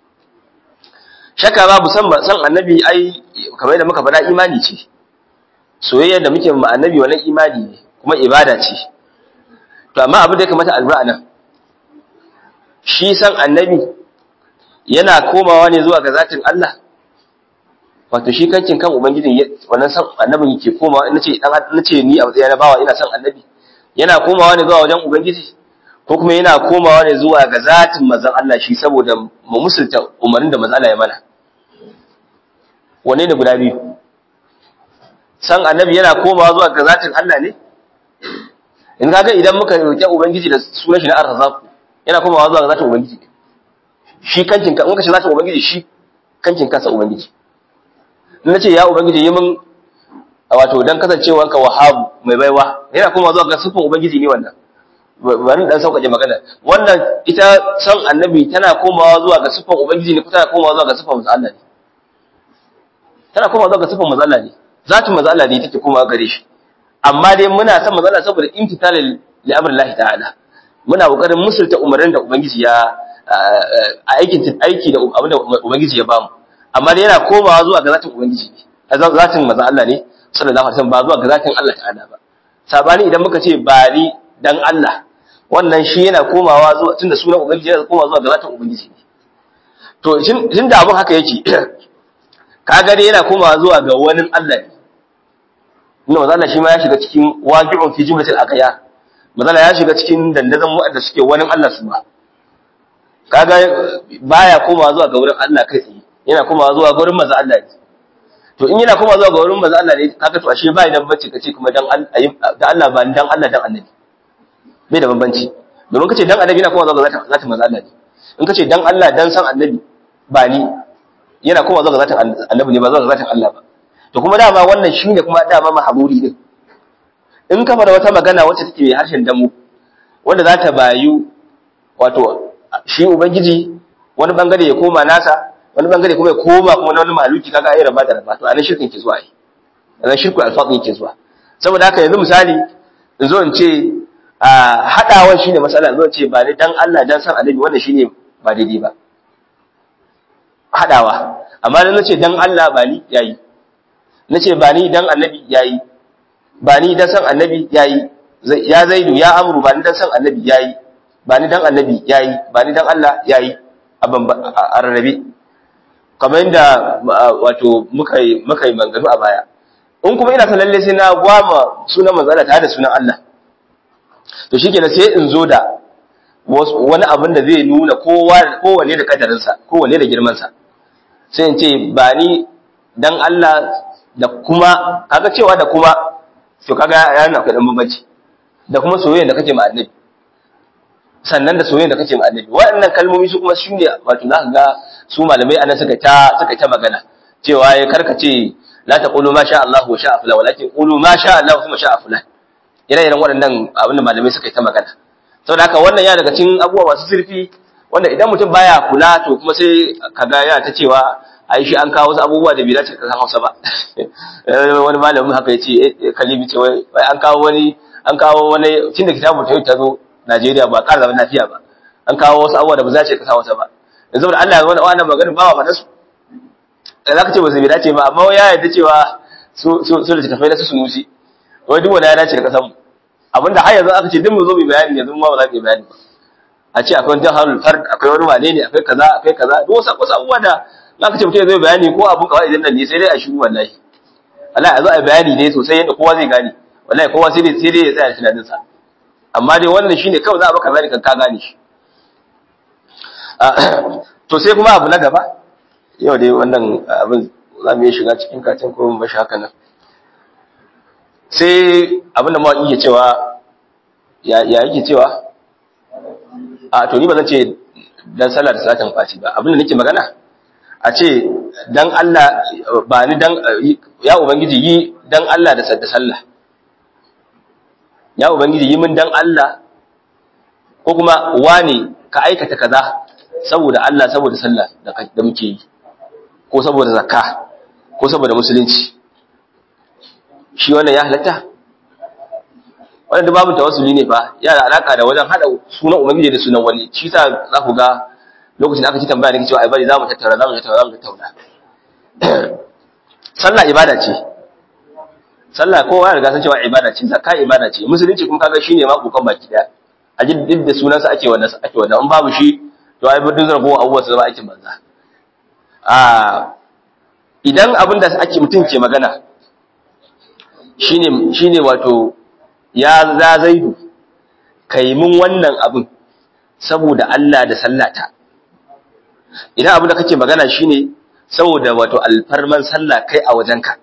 shakka babu san san annabi ai kamar yadda muka faɗa imani ce soyayya da muke ma annabi wannan imani ne kuma ibada ce to amma abin da ya kamata albura nan shi san annabi yana komawa ne zuwa ga zatin Allah wato shi kankin kan ubangijin wannan san annabin yake komawa nace dan nace ni a matsayin bawa ina san annabi yana komawa ne zuwa wajen ubangiji ko kuma yana komawa ne zuwa ga zatin manzon Allah shi saboda mu musulta umarnin da manzon Allah ya mana wane ne guda biyu san annabi yana komawa zuwa ga zatin Allah ne in kaga idan muka roƙi ubangiji da sunan shi na arzaq yana komawa zuwa ga zatin ubangiji shi kankin ka in ka ce zatin ubangiji shi kankin kansa ubangiji in nace ya ubangiji yi min wato dan kasancewanka wahabu mai baiwa yana komawa zuwa ga sifin ubangiji ne wannan bari dan sauƙaƙe magana wannan ita san annabi tana komawa zuwa ga sifan ubangiji ne ko tana komawa zuwa ga sifan manzo Allah ne tana komawa zuwa ga sifan manzo Allah ne zatin manzo Allah ne take komawa gare shi amma dai muna san manzo Allah saboda imtithal li amrillahi ta'ala muna kokarin musulta umarnin da ubangiji ya aikin aiki da abin da ubangiji ya bamu amma dai yana komawa zuwa ga zatin ubangiji ne zatin manzo Allah ne sallallahu alaihi wasallam ba zuwa ga zatin Allah ta'ala ba sabani idan muka ce bari dan Allah wannan shi yana komawa zuwa tunda sunan ubangiji yana komawa zuwa ga zatin ubangiji ne to tun da abun haka yake kaga dai yana komawa zuwa ga wani Allah ne inda mazala shi ma ya shiga cikin waqi'un fi jumlatil aqya mazala ya shiga cikin dandazon wanda suke wani Allah su ba kaga baya komawa zuwa ga wurin Allah kai tsaye yana komawa zuwa ga wurin manzo Allah ne to in yana komawa zuwa ga wurin manzo Allah ne kaga to ashe bai da bacci kace kuma dan Allah ba dan Allah dan annabi bai da bambanci domin kace dan annabi yana kuma zuwa ga zatin manzo Allah ne in kace dan Allah dan san annabi ba ni yana kuma zuwa ga zatin annabi ne ba zuwa ga zatin Allah ba to kuma dama wannan shine kuma dama mahaburi din in ka fara wata magana wacce take mai harshen damu wanda za ta bayu wato shi ubangiji wani bangare ya koma nasa wani bangare kuma ya koma kuma na wani maluki kaga ai raba da raba to anan shirkin ke zuwa ai anan shirku alfaqi ke zuwa saboda haka yanzu misali in zo in ce a haɗawan shine matsala zo ce ba ni dan Allah dan san annabi wannan shine ba daidai ba haɗawa amma dan nace dan Allah ba ni yayi nace ba ni dan annabi yayi ba ni dan san annabi yayi ya zaidu ya amru ba ni dan san annabi yayi ba ni dan annabi yayi ba ni dan Allah yayi a rarrabe kamar yadda wato muka yi muka yi manganu a baya in kuma ina san lalle sai na gwama sunan manzala tare da sunan Allah to shi kenan sai in zo da wani abin da zai nuna kowane da kadarinsa kowane da girmansa sai in ce ba ni dan Allah da kuma kaga cewa da kuma to kaga yana akwai dan bambanci da kuma soyayya da kake ma annabi sannan da soyayya da kake ma annabi waɗannan kalmomi su kuma shine wato zaka ga su malamai anan suka ta suka ta magana cewa ya karkace la taqulu ma sha Allah wa sha fulan walakin qulu ma sha Allah kuma sha fulan ire-iren waɗannan abin da malamai suka yi ta magana saboda haka wannan ya daga cikin abubuwa masu zurfi wanda idan mutum baya kula to kuma sai kaga yana ta cewa ai shi an kawo wasu abubuwa da bai dace ka san Hausa ba wani malamin haka yace kalimi ce wai an kawo wani an kawo wani tunda kitabu ta ta zo Najeriya ba ƙara zaman lafiya ba an kawo wasu abubuwa da ba za ce ka san Hausa ba yanzu da Allah ya wani wannan magana ba wa faɗa su zaka ce ba su bai dace ba amma ya yarda cewa su su su da tafai na su sunusi wai duk wani ya dace da kasan mu abinda har yanzu aka ce duk mu zo mu bayani yanzu ma ba za mu yi bayani ba a ce akwai jahalul fard akwai wani wane ne akwai kaza akwai kaza duk wasu wasu abubuwa da aka ce mutum zai bayani ko abun kawai idan nan ne sai dai a shiru wallahi wallahi a zo a bayani ne sosai yadda kowa zai gane wallahi kowa sai dai sai dai ya tsaya tunanin sa amma dai wannan shine kawai za a baka bayani kan ka gane shi to sai kuma abu na gaba yau dai wannan abin za mu iya shiga cikin katin ko mu bashi haka nan sai abinda mawaƙi ke cewa ya yake cewa a to ni ba zan ce dan sallah da salatin fati ba abinda nake magana a ce dan Allah ba ni dan ya ubangiji yi dan Allah da sadda sallah ya ubangiji yi min dan Allah ko kuma wane ka aikata kaza saboda Allah saboda sallah da da muke yi ko saboda zakka ko saboda musulunci shi wannan ya halatta wannan babu tawassuli ne fa yana da alaka da wajen hada sunan ubangiji da sunan wani shi sa za ku ga lokacin da aka ci tambaya da cewa ai bari za mu tattauna za mu tattauna za mu tattauna sallah ibada ce sallah kowa ya riga san cewa ibada ce zakka ibada ce musulunci kuma kaga shine ma kokon baki daya a ji duk da sunansa ake wannan ake wannan in babu shi to ai duk zan go abubuwa su zama aikin banza a idan abin da ake mutum ke magana shine shine wato ya za zaidu kai mun wannan abin saboda Allah da sallata idan abin da kake magana shine saboda wato alfarman sallah kai a wajenka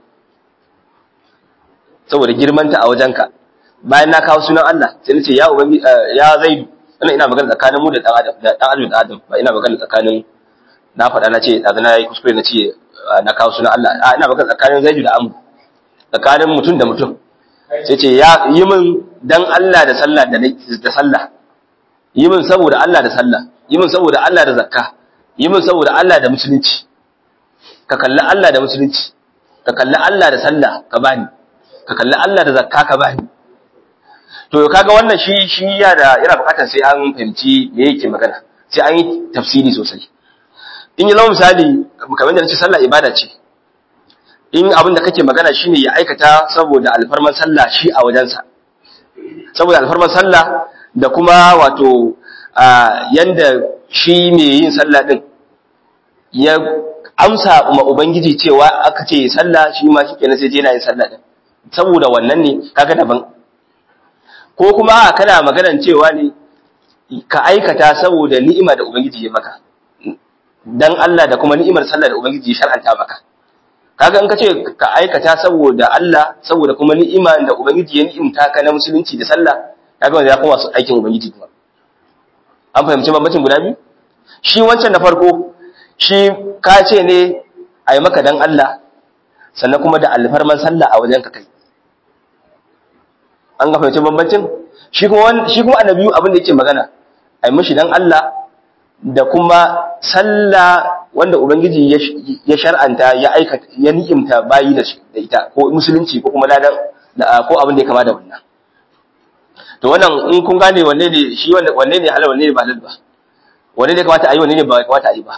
saboda girmanta a wajenka bayan na kawo sunan Allah sai nace ya ubangi ya zaidu ina ina magana tsakanin mu da dan adam da dan adam da adam ba ina magana tsakanin na faɗa na ce daga na yi kuskure na ce na kawo sunan Allah a ina magana tsakanin zaidu da amu tsakanin mutum da mutum sai ce ya yi min dan Allah da sallah da da sallah yi min saboda Allah da sallah yi min saboda Allah da zakka yi min saboda Allah da musulunci ka kalli Allah da musulunci ka kalli Allah da sallah ka bani ka kalli Allah da zakka ka bani to kaga wannan shi shi ya da yana bukatar sai an fahimci me yake magana sai an yi tafsiri sosai in yi zama misali kamar da nace sallah ibada ce in abin da kake magana shine ya aikata saboda alfarman sallah shi a wajensa saboda alfarman sallah da kuma wato yanda shi ne yin sallah din ya amsa ma ubangiji cewa aka ce sallah shi ma shi kenan sai je yana yin sallah din saboda wannan ne kaga daban ko kuma kana maganan cewa ne ka aikata saboda ni'ima da ubangiji ya maka dan Allah da kuma ni'imar sallah da ubangiji ya shar'anta maka kaga in ka ce ka aikata saboda Allah saboda kuma ni'ima da ubangiji ya ni'imta ka na musulunci da sallah kaga wanda ya kuma su aikin ubangiji kuma an fahimci bambancin guda biyu shi wancan na farko shi ka ce ne a yi maka dan Allah sannan kuma da alfarman sallah a wajen ka kai an ga fahimci bambancin shi kuma shi kuma annabi abin da yake magana a yi mishi dan Allah da kuma sallah wanda ubangiji ya shar'anta ya aikata ya ni'imta bayi da ita ko musulunci ko kuma ladan ko abin da ya kama da wannan to wannan in kun gane wanne ne shi wanne ne halal wanne ne ba halal ba wanne ne kamata a yi wanne ne ba kamata a yi ba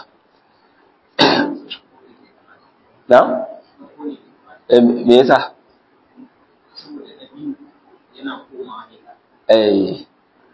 na me yasa eh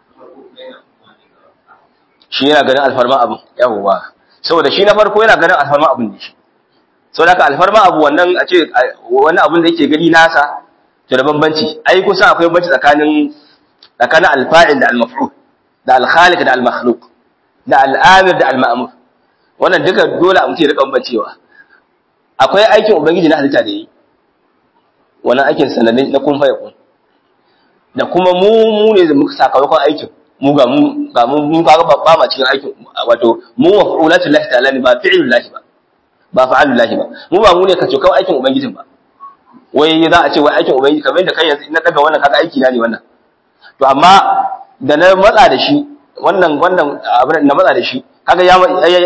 shi yana ganin alfarma abin yawwa saboda shi na farko yana ganin alfarma abin ne shi saboda ka alfarma abu wannan a ce wani abin da yake gani nasa to da bambanci ai kusan akwai bambanci tsakanin tsakanin alfa'il da almaf'ul da alkhaliq da almakhluq da al'amir da alma'mur wannan duka dole a mutum ya rika bambancewa akwai aikin ubangiji na halitta da yi wannan aikin sananne na kun fa yakun da kuma mu mu ne da muka sakamakon aikin mu ga mu ga mu mun kaga ba ma cikin aikin wato mu maf'ulatu lahi ta'ala ne ba fi'lu lahi ba ba fa'alu lahi ba mu ba mu ne kace kawai aikin ubangijin ba wai za a ce wai aikin ubangiji kamar da kai yanzu na daga wannan kaga aiki na ne wannan to amma da na matsa da shi wannan wannan abin na matsa da shi kaga ya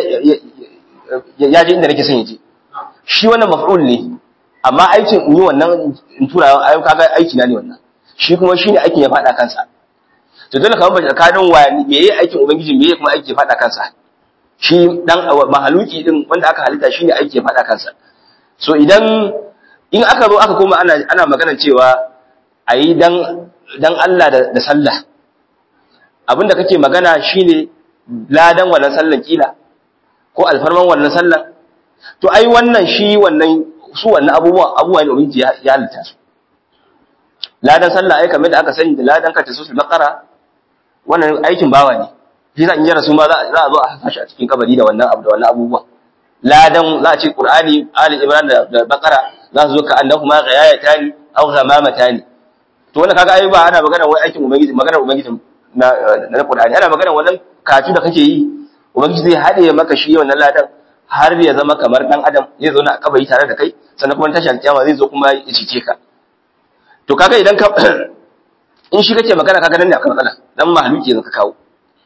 ya je inda nake son yaje shi wannan maf'ul ne amma aikin in yi wannan in tura ayo kaga aiki na ne wannan shi kuma shine aikin ya fada kansa to dole kamar bace tsakanin wa me yayi aikin ubangiji me yayi kuma aiki ya fada kansa shi dan mahaluki din wanda aka halitta shine aiki ya fada kansa so idan in aka zo aka koma ana ana magana cewa ayi dan dan Allah da, da sallah abinda kake magana shine ladan wannan sallan kila ko alfarman wannan sallan to ai wannan shi wannan su wannan abubuwa abubuwa ne ubangiji ya halitta su ladan sallah ai kamar da aka sani da ladan ka tasul baqara wannan aikin bawa ne shi zan yi rasu ma za a zo a hasa shi a cikin kabari da wannan abu da wannan abubuwa ladan za a ce qur'ani ali imran da baqara za su zo ka annahu ma ghayatani aw ghamamatani to wannan kaga ai ba ana magana wai aikin ubangiji magana ubangiji na na qur'ani ana magana wannan katu da kake yi ubangiji zai hade maka shi wannan ladan har ya zama kamar dan adam zai zo na a kabari tare da kai sannan kuma tashi alkiyama zai zo kuma ya cice ka to kaga idan ka in shi kake magana kaga nan ne akan matsala dan mahaluki yanzu ka kawo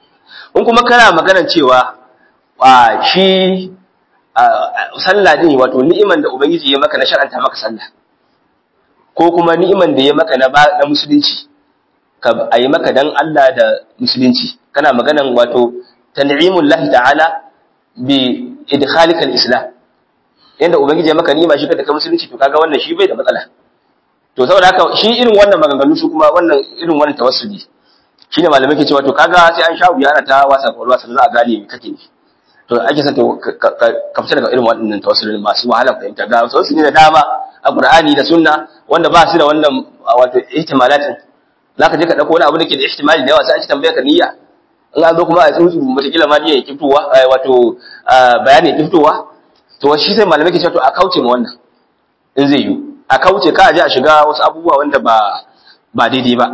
in kuma kana maganar cewa a shi sallah din wato ni'iman da ubangiji ya maka na shar'anta maka sallah ko kuma ni'iman da ya maka na na musulunci ka ayi maka dan Allah da musulunci kana maganan wato tan'imul lahi ta'ala bi idkhalika al-islam yanda ubangiji ya maka ni'ima shi da ka musulunci to kaga wannan shi bai da matsala to saboda haka shi irin wannan maganganu su kuma wannan irin wannan tawassuli shine malamai ke cewa to kaga sai an sha wuya ana ta wasa kwalwa sai za a gane me kake ne to ake son ka fita daga irin waɗannan tawassulin masu wahala fahimta ga wasu ne da dama a Qur'ani da Sunna wanda ba su da wannan wato ihtimalatin zaka je ka dauko wani abu da ke da ihtimali da yawa sai an ci tambaya ka niyya in an zo kuma a tsuntsu mutakila ma niyya yake fitowa wato bayani yake fitowa to shi sai malamai ke cewa to a kauce ma wannan in zai yi a kauce ka je a shiga wasu abubuwa wanda ba ba daidai ba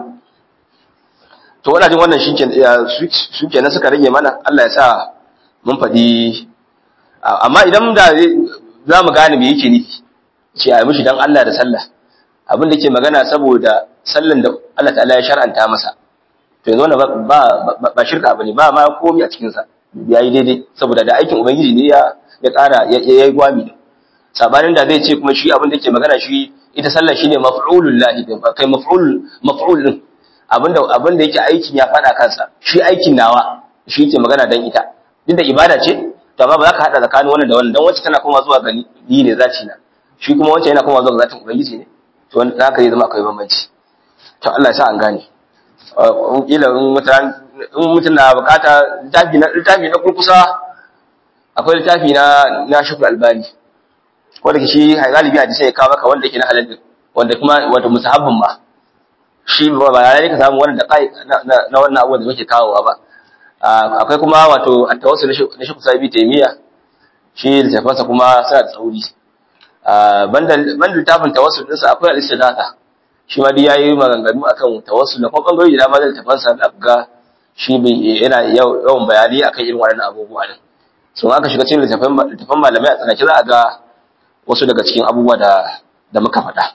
to wannan jin wannan shi kenan suka rage mana Allah ya sa mun faɗi amma idan da za mu gane me yake nufi ce a yi mishi dan Allah da sallah abin da ke magana saboda sallan da Allah ta'ala ya shar'anta masa to yanzu wannan ba ba shirka bane ba ma komai a cikin sa yayi daidai saboda da aikin ubangiji ne ya ya ƙara ya yi gwami sabanin da zai ce kuma shi abin da ke magana shi ita sallah shine maf'ulul lahi kai maf'ul maf'ul din abinda abinda yake aikin ya fada kansa shi aikin nawa shi yake magana dan ita duk da ibada ce to amma ba za ka hada tsakanin wannan da wannan dan wacce tana kuma zuwa ga ni ne zaci na shi kuma wacce yana kuma zuwa ga zatin ubangiji ne to wanda haka zai zama akwai bambanci to Allah ya sa an gane in kila in mutan in mutun na bukata littafi na littafi na kurkusa akwai littafi na na shukr albani ko da shi galibi hadisi ya kawo maka wanda yake na halal wanda kuma wato musahabbin ma shi ba ba ne ka samu wannan da kai na wannan abubuwan da muke kawowa ba akwai kuma wato at-tawassul na shi kusa bi taymiya shi littafansa kuma suna da tsauri banda banda littafin tawassul din sa akwai al-istidatha shi ma dai yayi maganganu akan tawassul na kuma bangare da ma da littafansa da ga shi yana yawan bayani akan irin waɗannan abubuwa din sun aka shiga cikin littafan littafan malamai a tsanake za a ga wasu daga cikin abubuwa da da muka faɗa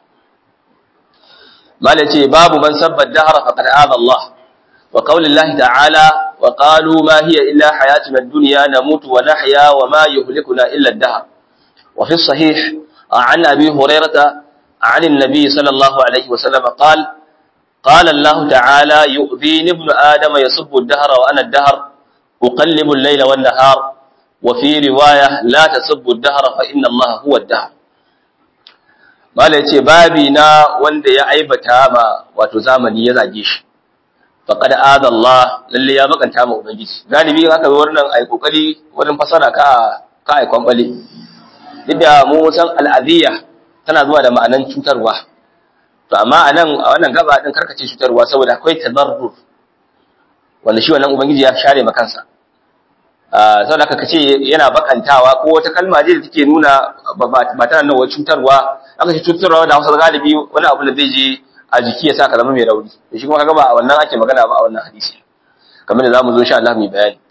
malai ce babu man sabba dahara faqad aza Allah wa qaulillahi ta'ala wa qalu ma hiya illa hayatuna ad-dunya namutu wa nahya wa ma yuhlikuna illa ad-dahr wa fi sahih عن أبي هريرة عن النبي صلى الله عليه وسلم قال قال الله تعالى يؤذيني ابن آدم يسب الدهر وأنا الدهر أقلب الليل والنهار وفي رواية لا تسب الدهر فإن الله هو الدهر Mala ya ce, Babi na wanda ya aibata ma wato zamani ya zage shi, faƙada adallah lalle ya bakanta ma Ubangiji. Galibi haka zo wannan ai kokari wurin fasara ka ka ai kwambale. Duk da mu san al'adiyya tana zuwa da ma'anan cutarwa. To amma a nan a wannan gaba din karkace cutarwa saboda akwai tadarrur. Wanda shi wannan Ubangiji ya share ma kansa. saboda haka kace yana bakantawa ko wata kalma ce da take nuna ba tana nuna cutarwa aka ce cutarwa da Hausa galibi wani abu da zai je a jiki ya sa ka zama mai rauni to shi kuma kaga ba a wannan ake magana ba a wannan hadisi kamar da zamu zo insha Allah mu bayani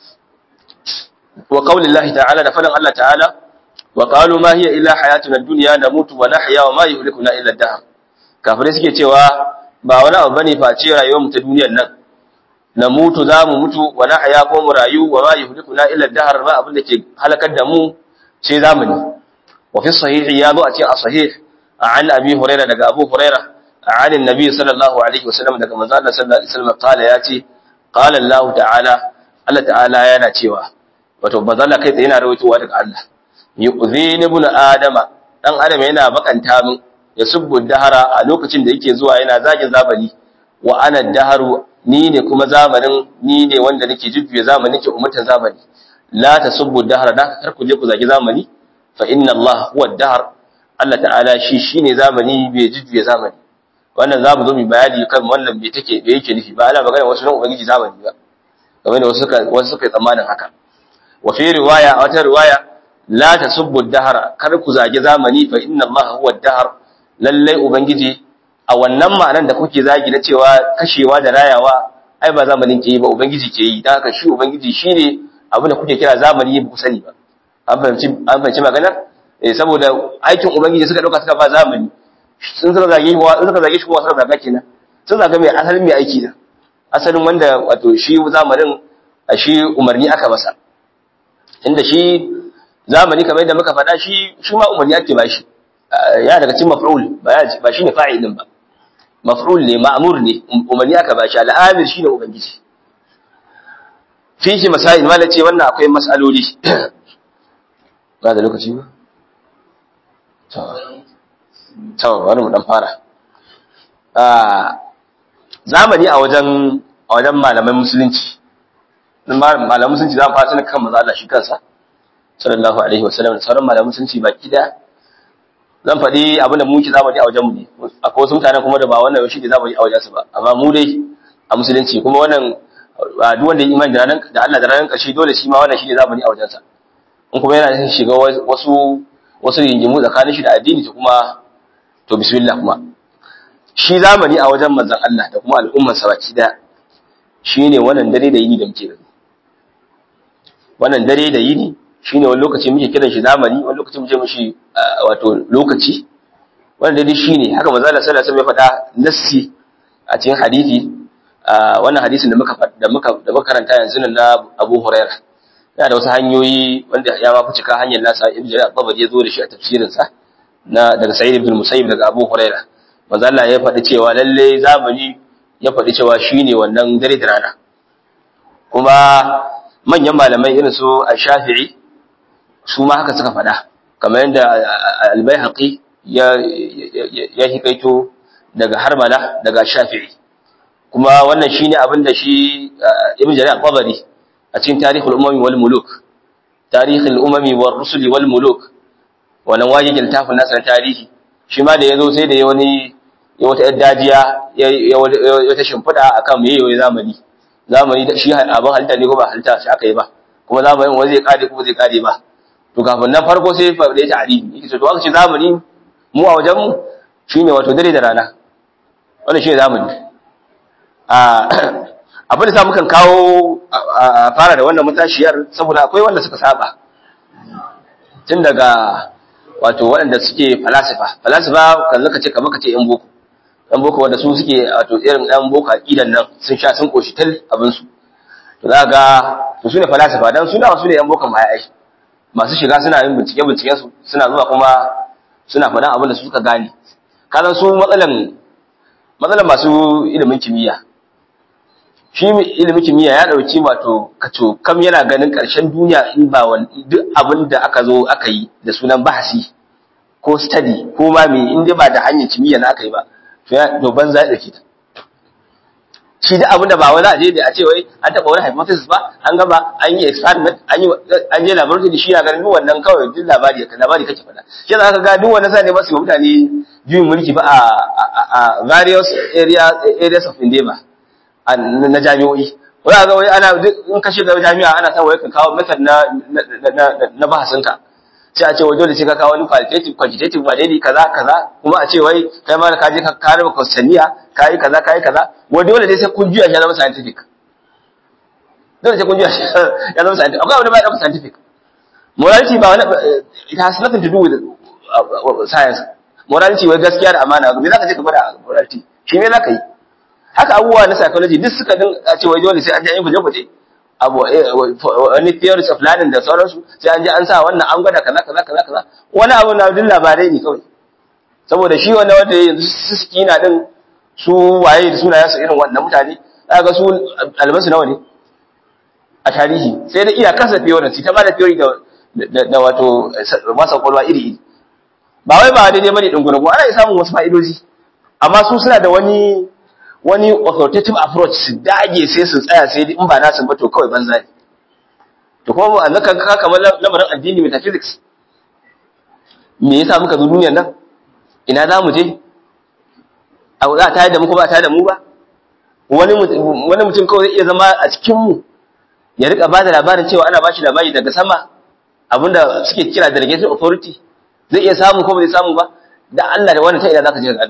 wa qaulillahi ta'ala da fadan Allah ta'ala wa qalu ma hiya illa hayatuna ad-dunya namutu wa nahya wa ma yuhlikuna illa ad-dahr kafirai suke cewa ba wani abu bane face rayuwar mu ta duniyar nan na mutu za mu mutu wa na haya ko mu rayu wa ma yuhlikuna illa dahar ba abin da ke halakar da mu sai zamani wa fi sahihi ya zo a cikin as-sahih an abi huraira daga abu huraira an annabi sallallahu alaihi wasallam daga manzo Allah sallallahu alaihi wasallam kala ya ce qala Allah ta'ala Allah ta'ala yana cewa wato manzo Allah kai tsaye yana rawaitowa daga Allah yu'zini ibn adama dan adam yana bakanta min ya subbu dahara a lokacin da yake zuwa yana zagin zabani wa ana daharu ni ne kuma zamanin ni ne wanda nake jujjuya zamani nake umatan zamani la tasubbu dahra da kar ku je ku zagi zamani fa inna Allah huwa dahar Allah ta'ala shi shine zamani bai jujjuya zamani wannan zamu zo mu bayani kan wannan bai take da yake nufi ba ana magana wasu nan ubangiji zamani ba kamar da wasu suka wasu suka yi tsammanin haka wa fi riwaya a wata riwaya la tasubbu dahra kar ku zagi zamani fa inna Allah huwa dahar lalle ubangiji a wannan ma'anar da kuke zagi na cewa kashewa da rayawa ai ba zamanin ke yi ba ubangiji ke yi dan haka shi ubangiji shine abin da kuke kira zamani ba ku sani ba an fahimci an fahimci maganar eh saboda aikin ubangiji suka dauka suka ba zamani sun suka zage shi sun suka zage shi kuma suka zaga kenan sun zaga mai asalin mai aiki da asalin wanda wato shi zamanin a shi umarni aka masa inda shi zamani kamar yadda muka faɗa shi shi ma umarni ake ba shi ya daga cikin maf'ul ba shi ne fa'il din ba maf'ul ne ma'mur ne umarni aka ba shi al'amir shine ubangiji fihi masail ma ce wannan akwai mas'aloli ba da lokaci ba to to wani mu dan fara zamani a wajen a wajen malaman musulunci malaman musulunci za mu fara tun kan manzo Allah shi kansa sallallahu alaihi wasallam da sauran malaman musulunci baki da zan faɗi abin da mu ki zamani a wajen mu ne akwai wasu mutanen kuma da ba wannan shi ne zamani a wajen su ba amma mu dai a musulunci kuma wannan duk wanda ya imani da ranar da Allah da ranar ƙarshe dole shi ma wannan shi ne zamani a wajen sa in kuma yana shiga wasu wasu rigingimu tsakanin shi da addini to kuma to bismillah kuma shi zamani a wajen manzon Allah da kuma al'ummar sa baki da shine wannan dare da yini da muke gani wannan dare da yini shine wani lokaci muke kiran shi zamani wani lokaci muke mishi wato lokaci wannan dare shine haka manzon Allah sallallahu alaihi wasallam ya faɗa nassi a cikin hadisi wannan hadisin da muka da muka da muka karanta yanzu na Abu Hurairah yana da wasu hanyoyi wanda ya ma fi cika hanyar nasa ibn Jarir al-Tabari ya zo da shi a tafsirin sa na daga Sa'id ibn Musayyib daga Abu Hurairah manzo Allah ya faɗi cewa lalle zamani ya faɗi cewa shine wannan dare da rana kuma manyan malamai irin su Ash-Shafi'i su ma haka suka faɗa kamar yadda Al-Baihaqi ya ya hikaito daga Harmala daga Shafi'i kuma wannan shine abin da shi Ibn Jarir al-Tabari a cikin tarihul umami wal muluk tarihul umami war rusuli wal muluk wannan waje littafin nasa na tarihi shi ma da yazo sai da ya wani ya wata dajiya ya wata shimfida akan meye yayi zamani zamani da shi abin halitta ne ko ba halitta shi aka yi ba kuma zamanin wani zai kare ko zai kare ba to kafin nan farko sai fa da ta'arifi yake to aka ce zamani mu a wajen mu shine wato dare da rana wannan shine zamani a abin da sa mukan kawo a fara da wannan matashiyar saboda akwai wanda suka saba tun daga wato waɗanda suke falasifa falasifa kan zaka ce kamar ka ce yan boko yan boko wanda su suke wato irin yan boko aqidan nan sun sha sun koshi tal abin su to za ga to su ne falasifa dan su da su ne yan boko mai ai masu shiga suna yin bincike binciken su suna zuwa kuma suna faɗan abin da su suka gane kazan su matsalan matsalan masu ilimin kimiyya shi ilimin kimiyya ya dauki wato kaco kam yana ganin karshen duniya in ba duk abin da aka zo aka yi da sunan bahasi ko study ko ma me in dai ba da hanyar kimiyya na aka yi ba to ya to banza ya dauke ta shi da abin da ba wani aje da a ce wai an taba wani hypothesis ba an gaba an yi experiment an yi an je laboratory shi ya ganin duk wannan kawai duk labari labari kake faɗa shi za ka ga duk wannan sai ne ba su mutane juyin mulki ba a various areas areas of endeavor na jami'o'i wani ga wai ana in ka shiga jami'a ana son wai ka kawo method na na bahasinka sai a ce wai dole sai ka kawo wani qualitative quantitative ba dai kaza kaza kuma a ce wai kai ma ka je ka kare ba kwastaniya ka yi kaza ka yi kaza wai dole dai sai kun juya shi ya zama scientific dole sai kun juya shi ya zama scientific akwai wani ba ya scientific morality ba wani it has nothing to do with science morality wai gaskiya da amana me zaka je ka gwada morality shi me zaka yi haka abubuwa na psychology duk suka din a ce wai dole sai an je an yi guje-guje abu wani theories of learning da sauransu sai an je an sa wannan an gwada kaza kaza kaza kaza wani abu na duk labarai ne kawai saboda shi wanda wanda yanzu su suki na din su waye da sunayen su irin wannan mutane ga su albasu nawa ne a tarihi sai da iya kasa theory ta ba da theory da da wato masa kwalwa iri iri ba wai ba daidai bane dunguragu ana samun wasu fa'idoji amma su suna da wani wani authoritative approach su dage sai su tsaya sai in ba nasu ba to kawai banza ne to kuma mu annaka ka kamar lamarin addini metaphysics me yasa muka zo duniyar nan ina za mu je a za ta da mu ko ba ta da mu ba wani wani mutum kawai zai iya zama a cikin mu ya rika ba da labarin cewa ana ba shi labari daga sama abinda suke kira delegated authority zai iya samu ko ba zai samu ba da Allah da wani ta ina zaka je ka gano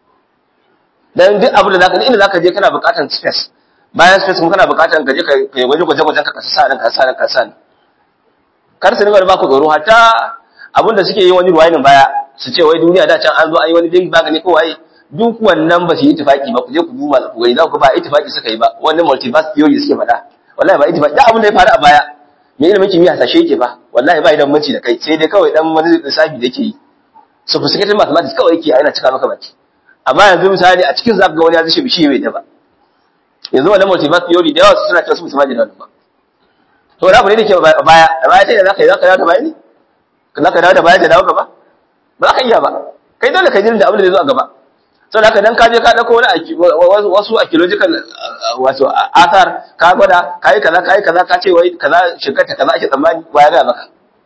dan duk abin da zaka inda zaka je kana buƙatar space bayan space kuma kana buƙatar ka je ka yi gwaje gwaje gwajen ka kasa nan kasa nan kasa nan kar su dinga ba ku tsoro hatta abin da suke yi wani ruwayin baya su ce wai duniya da can an zo an yi wani big bang ne ko waye duk wannan ba su yi ittifaki ba ku je ku duba ku gani za ku ba ittifaki suka yi ba wannan multiverse theory suke faɗa wallahi ba ita ba da abin da ya faru a baya me ilimin kimiyya hasashe yake ba wallahi ba idan mace da kai sai dai kawai dan wani lissafi da yake yi sophisticated mathematics kawai yake yana cika maka baki amma yanzu misali a cikin zaka ga wani ya zishe bishi bai da ba yanzu wannan multiverse theory da yawa su suna cewa su musamman da ba to wani abu ne da ke a baya a baya ta yi zaka yi zaka dawo da baya ne zaka dawo da baya da dawo gaba ba za ka iya ba kai dole ka jirin da abin da zai zo a gaba sau haka dan ka je ka dauko wani wasu archaeological wato athar ka gwada ka yi kaza ka yi kaza ka ce wai kaza shekara kaza ake tsammani wa ya gaya maka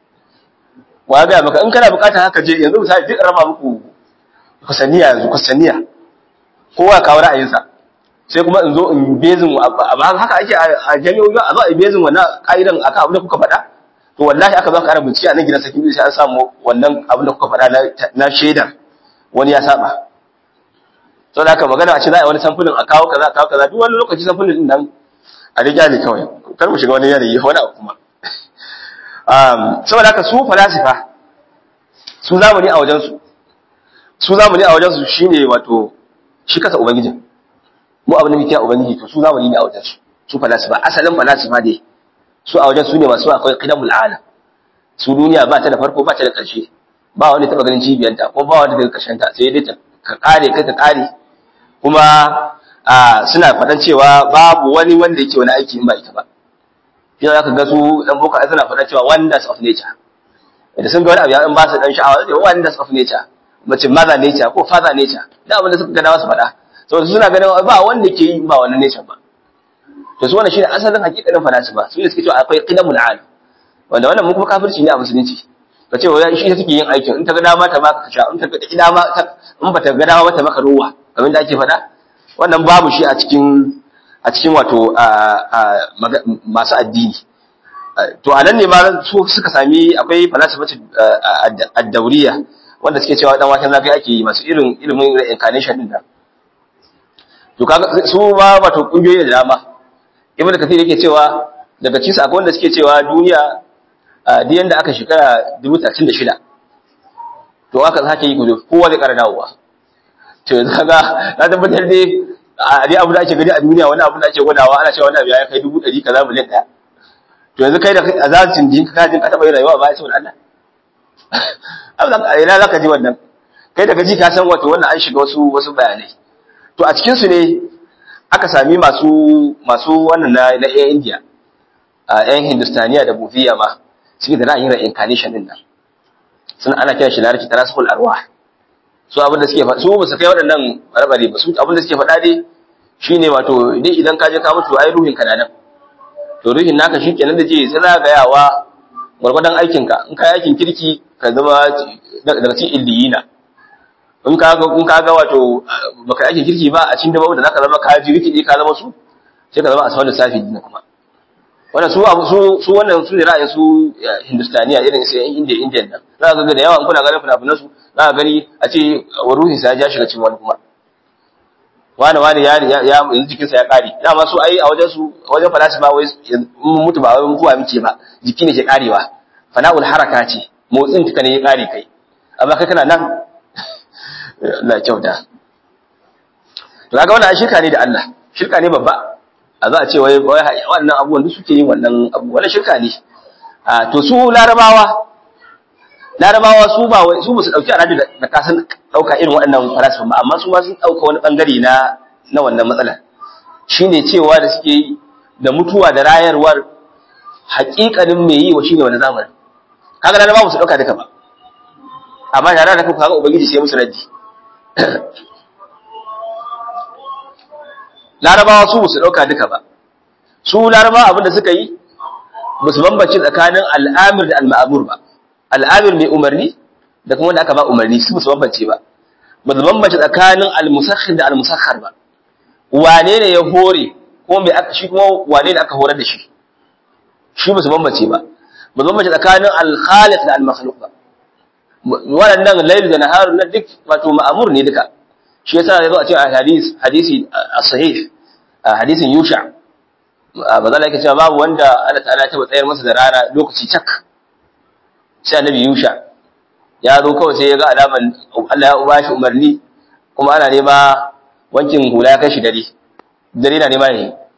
wa ya gaya maka in kana bukatar haka je yanzu misali duk raba muku kusaniya yanzu kusaniya kowa kawo ra'ayinsa sai kuma in zo in bezin ba haka ake a jami'o'i a zo a bezin wannan ka'idan akan abin da kuka faɗa to wallahi aka zo aka rubuci a nan gidan sakin sai an samu wannan abin da kuka faɗa na shaidar wani ya saba sau da aka magana a ce za a yi wani samfulin a kawo kaza a kawo kaza duk wani lokaci samfulin din nan a riga ne kawai kar mu shiga wani yanayi wani abu kuma saboda haka su falasifa su zamani a wajensu su zamani a wajensu shine wato shi kasa ubangijin mu abin da muke a ubangiji to su zamani ne a wajensu su falasifa asalin falasifa ne su a wajen su ne masu akwai qidamul alam su duniya ba ta da farko ba ta da ƙarshe ba wani taba ganin cibiyanta ko ba wani daga ƙarshen ta sai dai ka kare kai ka kare kuma suna faɗan cewa babu wani wanda yake wani aiki in ba ita ba shi za ka ga su dan boko ai suna faɗan cewa wonders of nature da sun ga wani abu ya ba su dan sha'awa sai wonders of nature mace mother nature ko father nature da abin da suka gana su faɗa saboda suna ganin ba wanda ke yi ba wannan nature ba to su wannan shine asalin hakikanin falasifa su ne suke cewa akwai qidamul alam wanda wannan mun kuma kafirci ne a musulunci ka ce wai shi take yin aikin in ta ga dama ta maka kasha in ta ga dama in ba ta ga dama ba ta maka ruwa kamar da ake faɗa wannan babu shi a cikin a cikin wato masu addini to a nan ne ma su suka sami akwai falasifatu ad-dawriya wanda suke cewa dan waken zafi ake yi masu irin ilimin reincarnation din nan to kaga su ma wato kungiyoyi da dama ibnu kathir yake cewa daga cikin akwai wanda suke cewa duniya duk yanda aka shekara 36 to aka sake yi kudu kowa zai ƙara dawowa to yanzu kaga na tabbatar dai a dai abu da ake gani a duniya wani abu da ake gwadawa ana cewa wani abu ya kai dubu ɗari kaza miliyan ɗaya to yanzu kai da a zacin jinka ka jin ka taɓa yin rayuwa ba ya saboda Allah abu ina za ka ji wannan kai daga ji ka san wato wannan an shiga wasu wasu bayanai to a cikin su ne aka sami masu masu wannan na na yan India a yan Hindustaniya da Bufiya ma suke da ra'ayin reincarnation din nan sun ana kiran shi larabci tarasul arwah su abin da suke faɗa su ba su kai waɗannan barbare ba su abin da suke faɗa dai shine wato dai idan ka je ka mutu ai ruhin ka na nan to ruhin naka shikenan da je sai zagayawa gwargwadon aikin ka in ka aikin kirki ka zama daga cikin illiyina in ka ga in ka ga wato baka aikin kirki ba a cikin da babu da zaka zama ka ji riki ka zama su sai ka zama asfalin safi din kuma wannan su su su wannan su ne ra'ayin su hindustaniya irin sai yan indiya indiyan nan za ka ga da yawa in kuna ganin fina-finan su za ka gani a ce ruhin sa ya shiga cikin wani kuma wani wani ya ya yanzu jikin sa ya kare dama su ai a wajen su wajen falasifa wai mun mutu ba wai mutuwa muke ba jiki ne ke karewa fana'ul haraka ce motsin ka ne ya kare kai amma kai kana nan Allah kyauta to kaga wannan shirka ne da Allah shirka ne babba a za a ce wai wannan abubuwan duk suke yin wannan abu wannan shirka ne to su larabawa larabawa su ba su ba su dauki alhaji da kasan dauka irin waɗannan falasifa ba amma su ma sun dauka wani bangare na na wannan matsalar shine cewa da suke yi da mutuwa da rayarwar haƙiƙanin me yi wa shine wani zamani kaga larabawa su dauka duka ba amma tare da kaga ubangiji sai musu raddi larabawa su su dauka duka ba su larabawa abinda suka yi ba su bambance tsakanin al'amir da al-ma'mur ba al'amir mai umarni da kuma wanda aka ba umarni su su bambance ba ba su bambance tsakanin al-musakhir da al-musakhar ba wane ne ya hore ko mai aka shi kuma wane ne aka horar da shi shi ba su bambance ba ba su bambance tsakanin al-khaliq da al-makhluq ba waɗannan lailu da naharu na duk wato ma'amur ne duka shi yasa ya zo a cikin hadisi hadisi as-sahih hadisin yusha ba za yake cewa babu wanda Allah ta'ala ta tsayar masa da rana lokaci cak sai annabi yusha ya zo kawai sai ya ga alaman Allah ya ba shi umarni kuma ana nema wankin hula ya kai shi dare dare na nema ne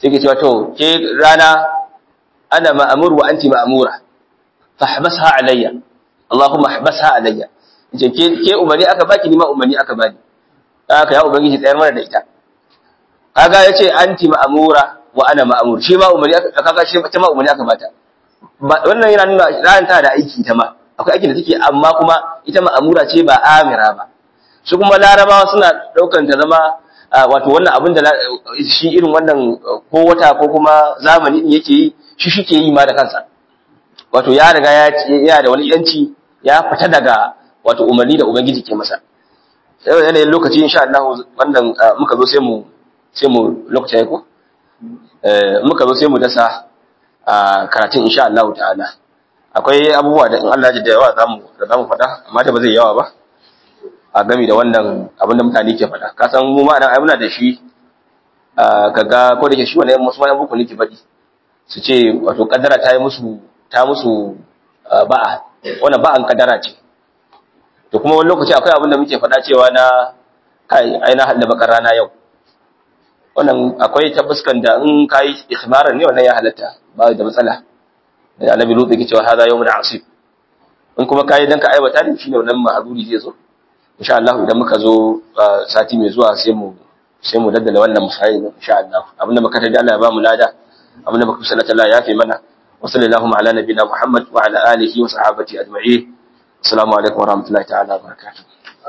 sai ke cewa to ke rana ana ma'amur wa anti ma'amura fahbasha alayya Allahumma habasha alayya ce ke ke umarni aka baki ni ma umarni aka bani haka ya ubangiji tsayar mana da ita kaga yace anti ma'amura wa ana ma'amur shi ma umarni aka kaga shi ta ma umarni aka bata wannan yana nuna ran ta da aiki ta ma akwai aikin da take amma kuma ita ma'amura ce ba amira ba su kuma larabawa suna daukan ta zama wato wannan abin da shi irin wannan ko wata ko kuma zamani din yake yi shi shike yi ma da kansa wato ya riga ya ya da wani yanci ya fita daga wato umarni da ubangiji ke masa sai yanayin lokaci insha Allah wannan muka zo sai mu sai mu lokaci ya ko eh muka zo sai mu dasa a karatun insha Allah ta'ala akwai abubuwa da in Allah ya da yawa zamu da zamu faɗa amma da ba zai yawa ba a gami da wannan abin da mutane ke faɗa ka san mu ma nan ai muna da shi kaga ko da ke shi wannan musu ma buku ne ke faɗi su ce wato kaddara ta yi musu ta musu ba'a wannan ba'an kaddara ce to kuma wani lokaci akwai abin da muke faɗa cewa na kai ai na hada bakar rana yau wannan akwai tabbaskan da in kai ikhbaran ne wannan ya halatta ba da matsala da annabi lutsi ke cewa hada yawmun asib in kuma kai dan ka aiwata ne shine wannan ma'azuri zai zo insha Allah idan muka zo sati mai zuwa sai mu sai mu daddala wannan musayi insha Allah abinda muka tada Allah ya ba mu lada abinda muka sallata Allah ya fi mana wa sallallahu ala nabiyina Muhammad wa ala alihi wa sahbihi ajma'in assalamu alaikum wa rahmatullahi ta'ala wa barakatuh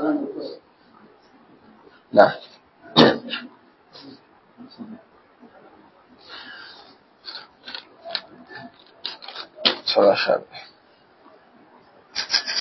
na صلى الله عليه وسلم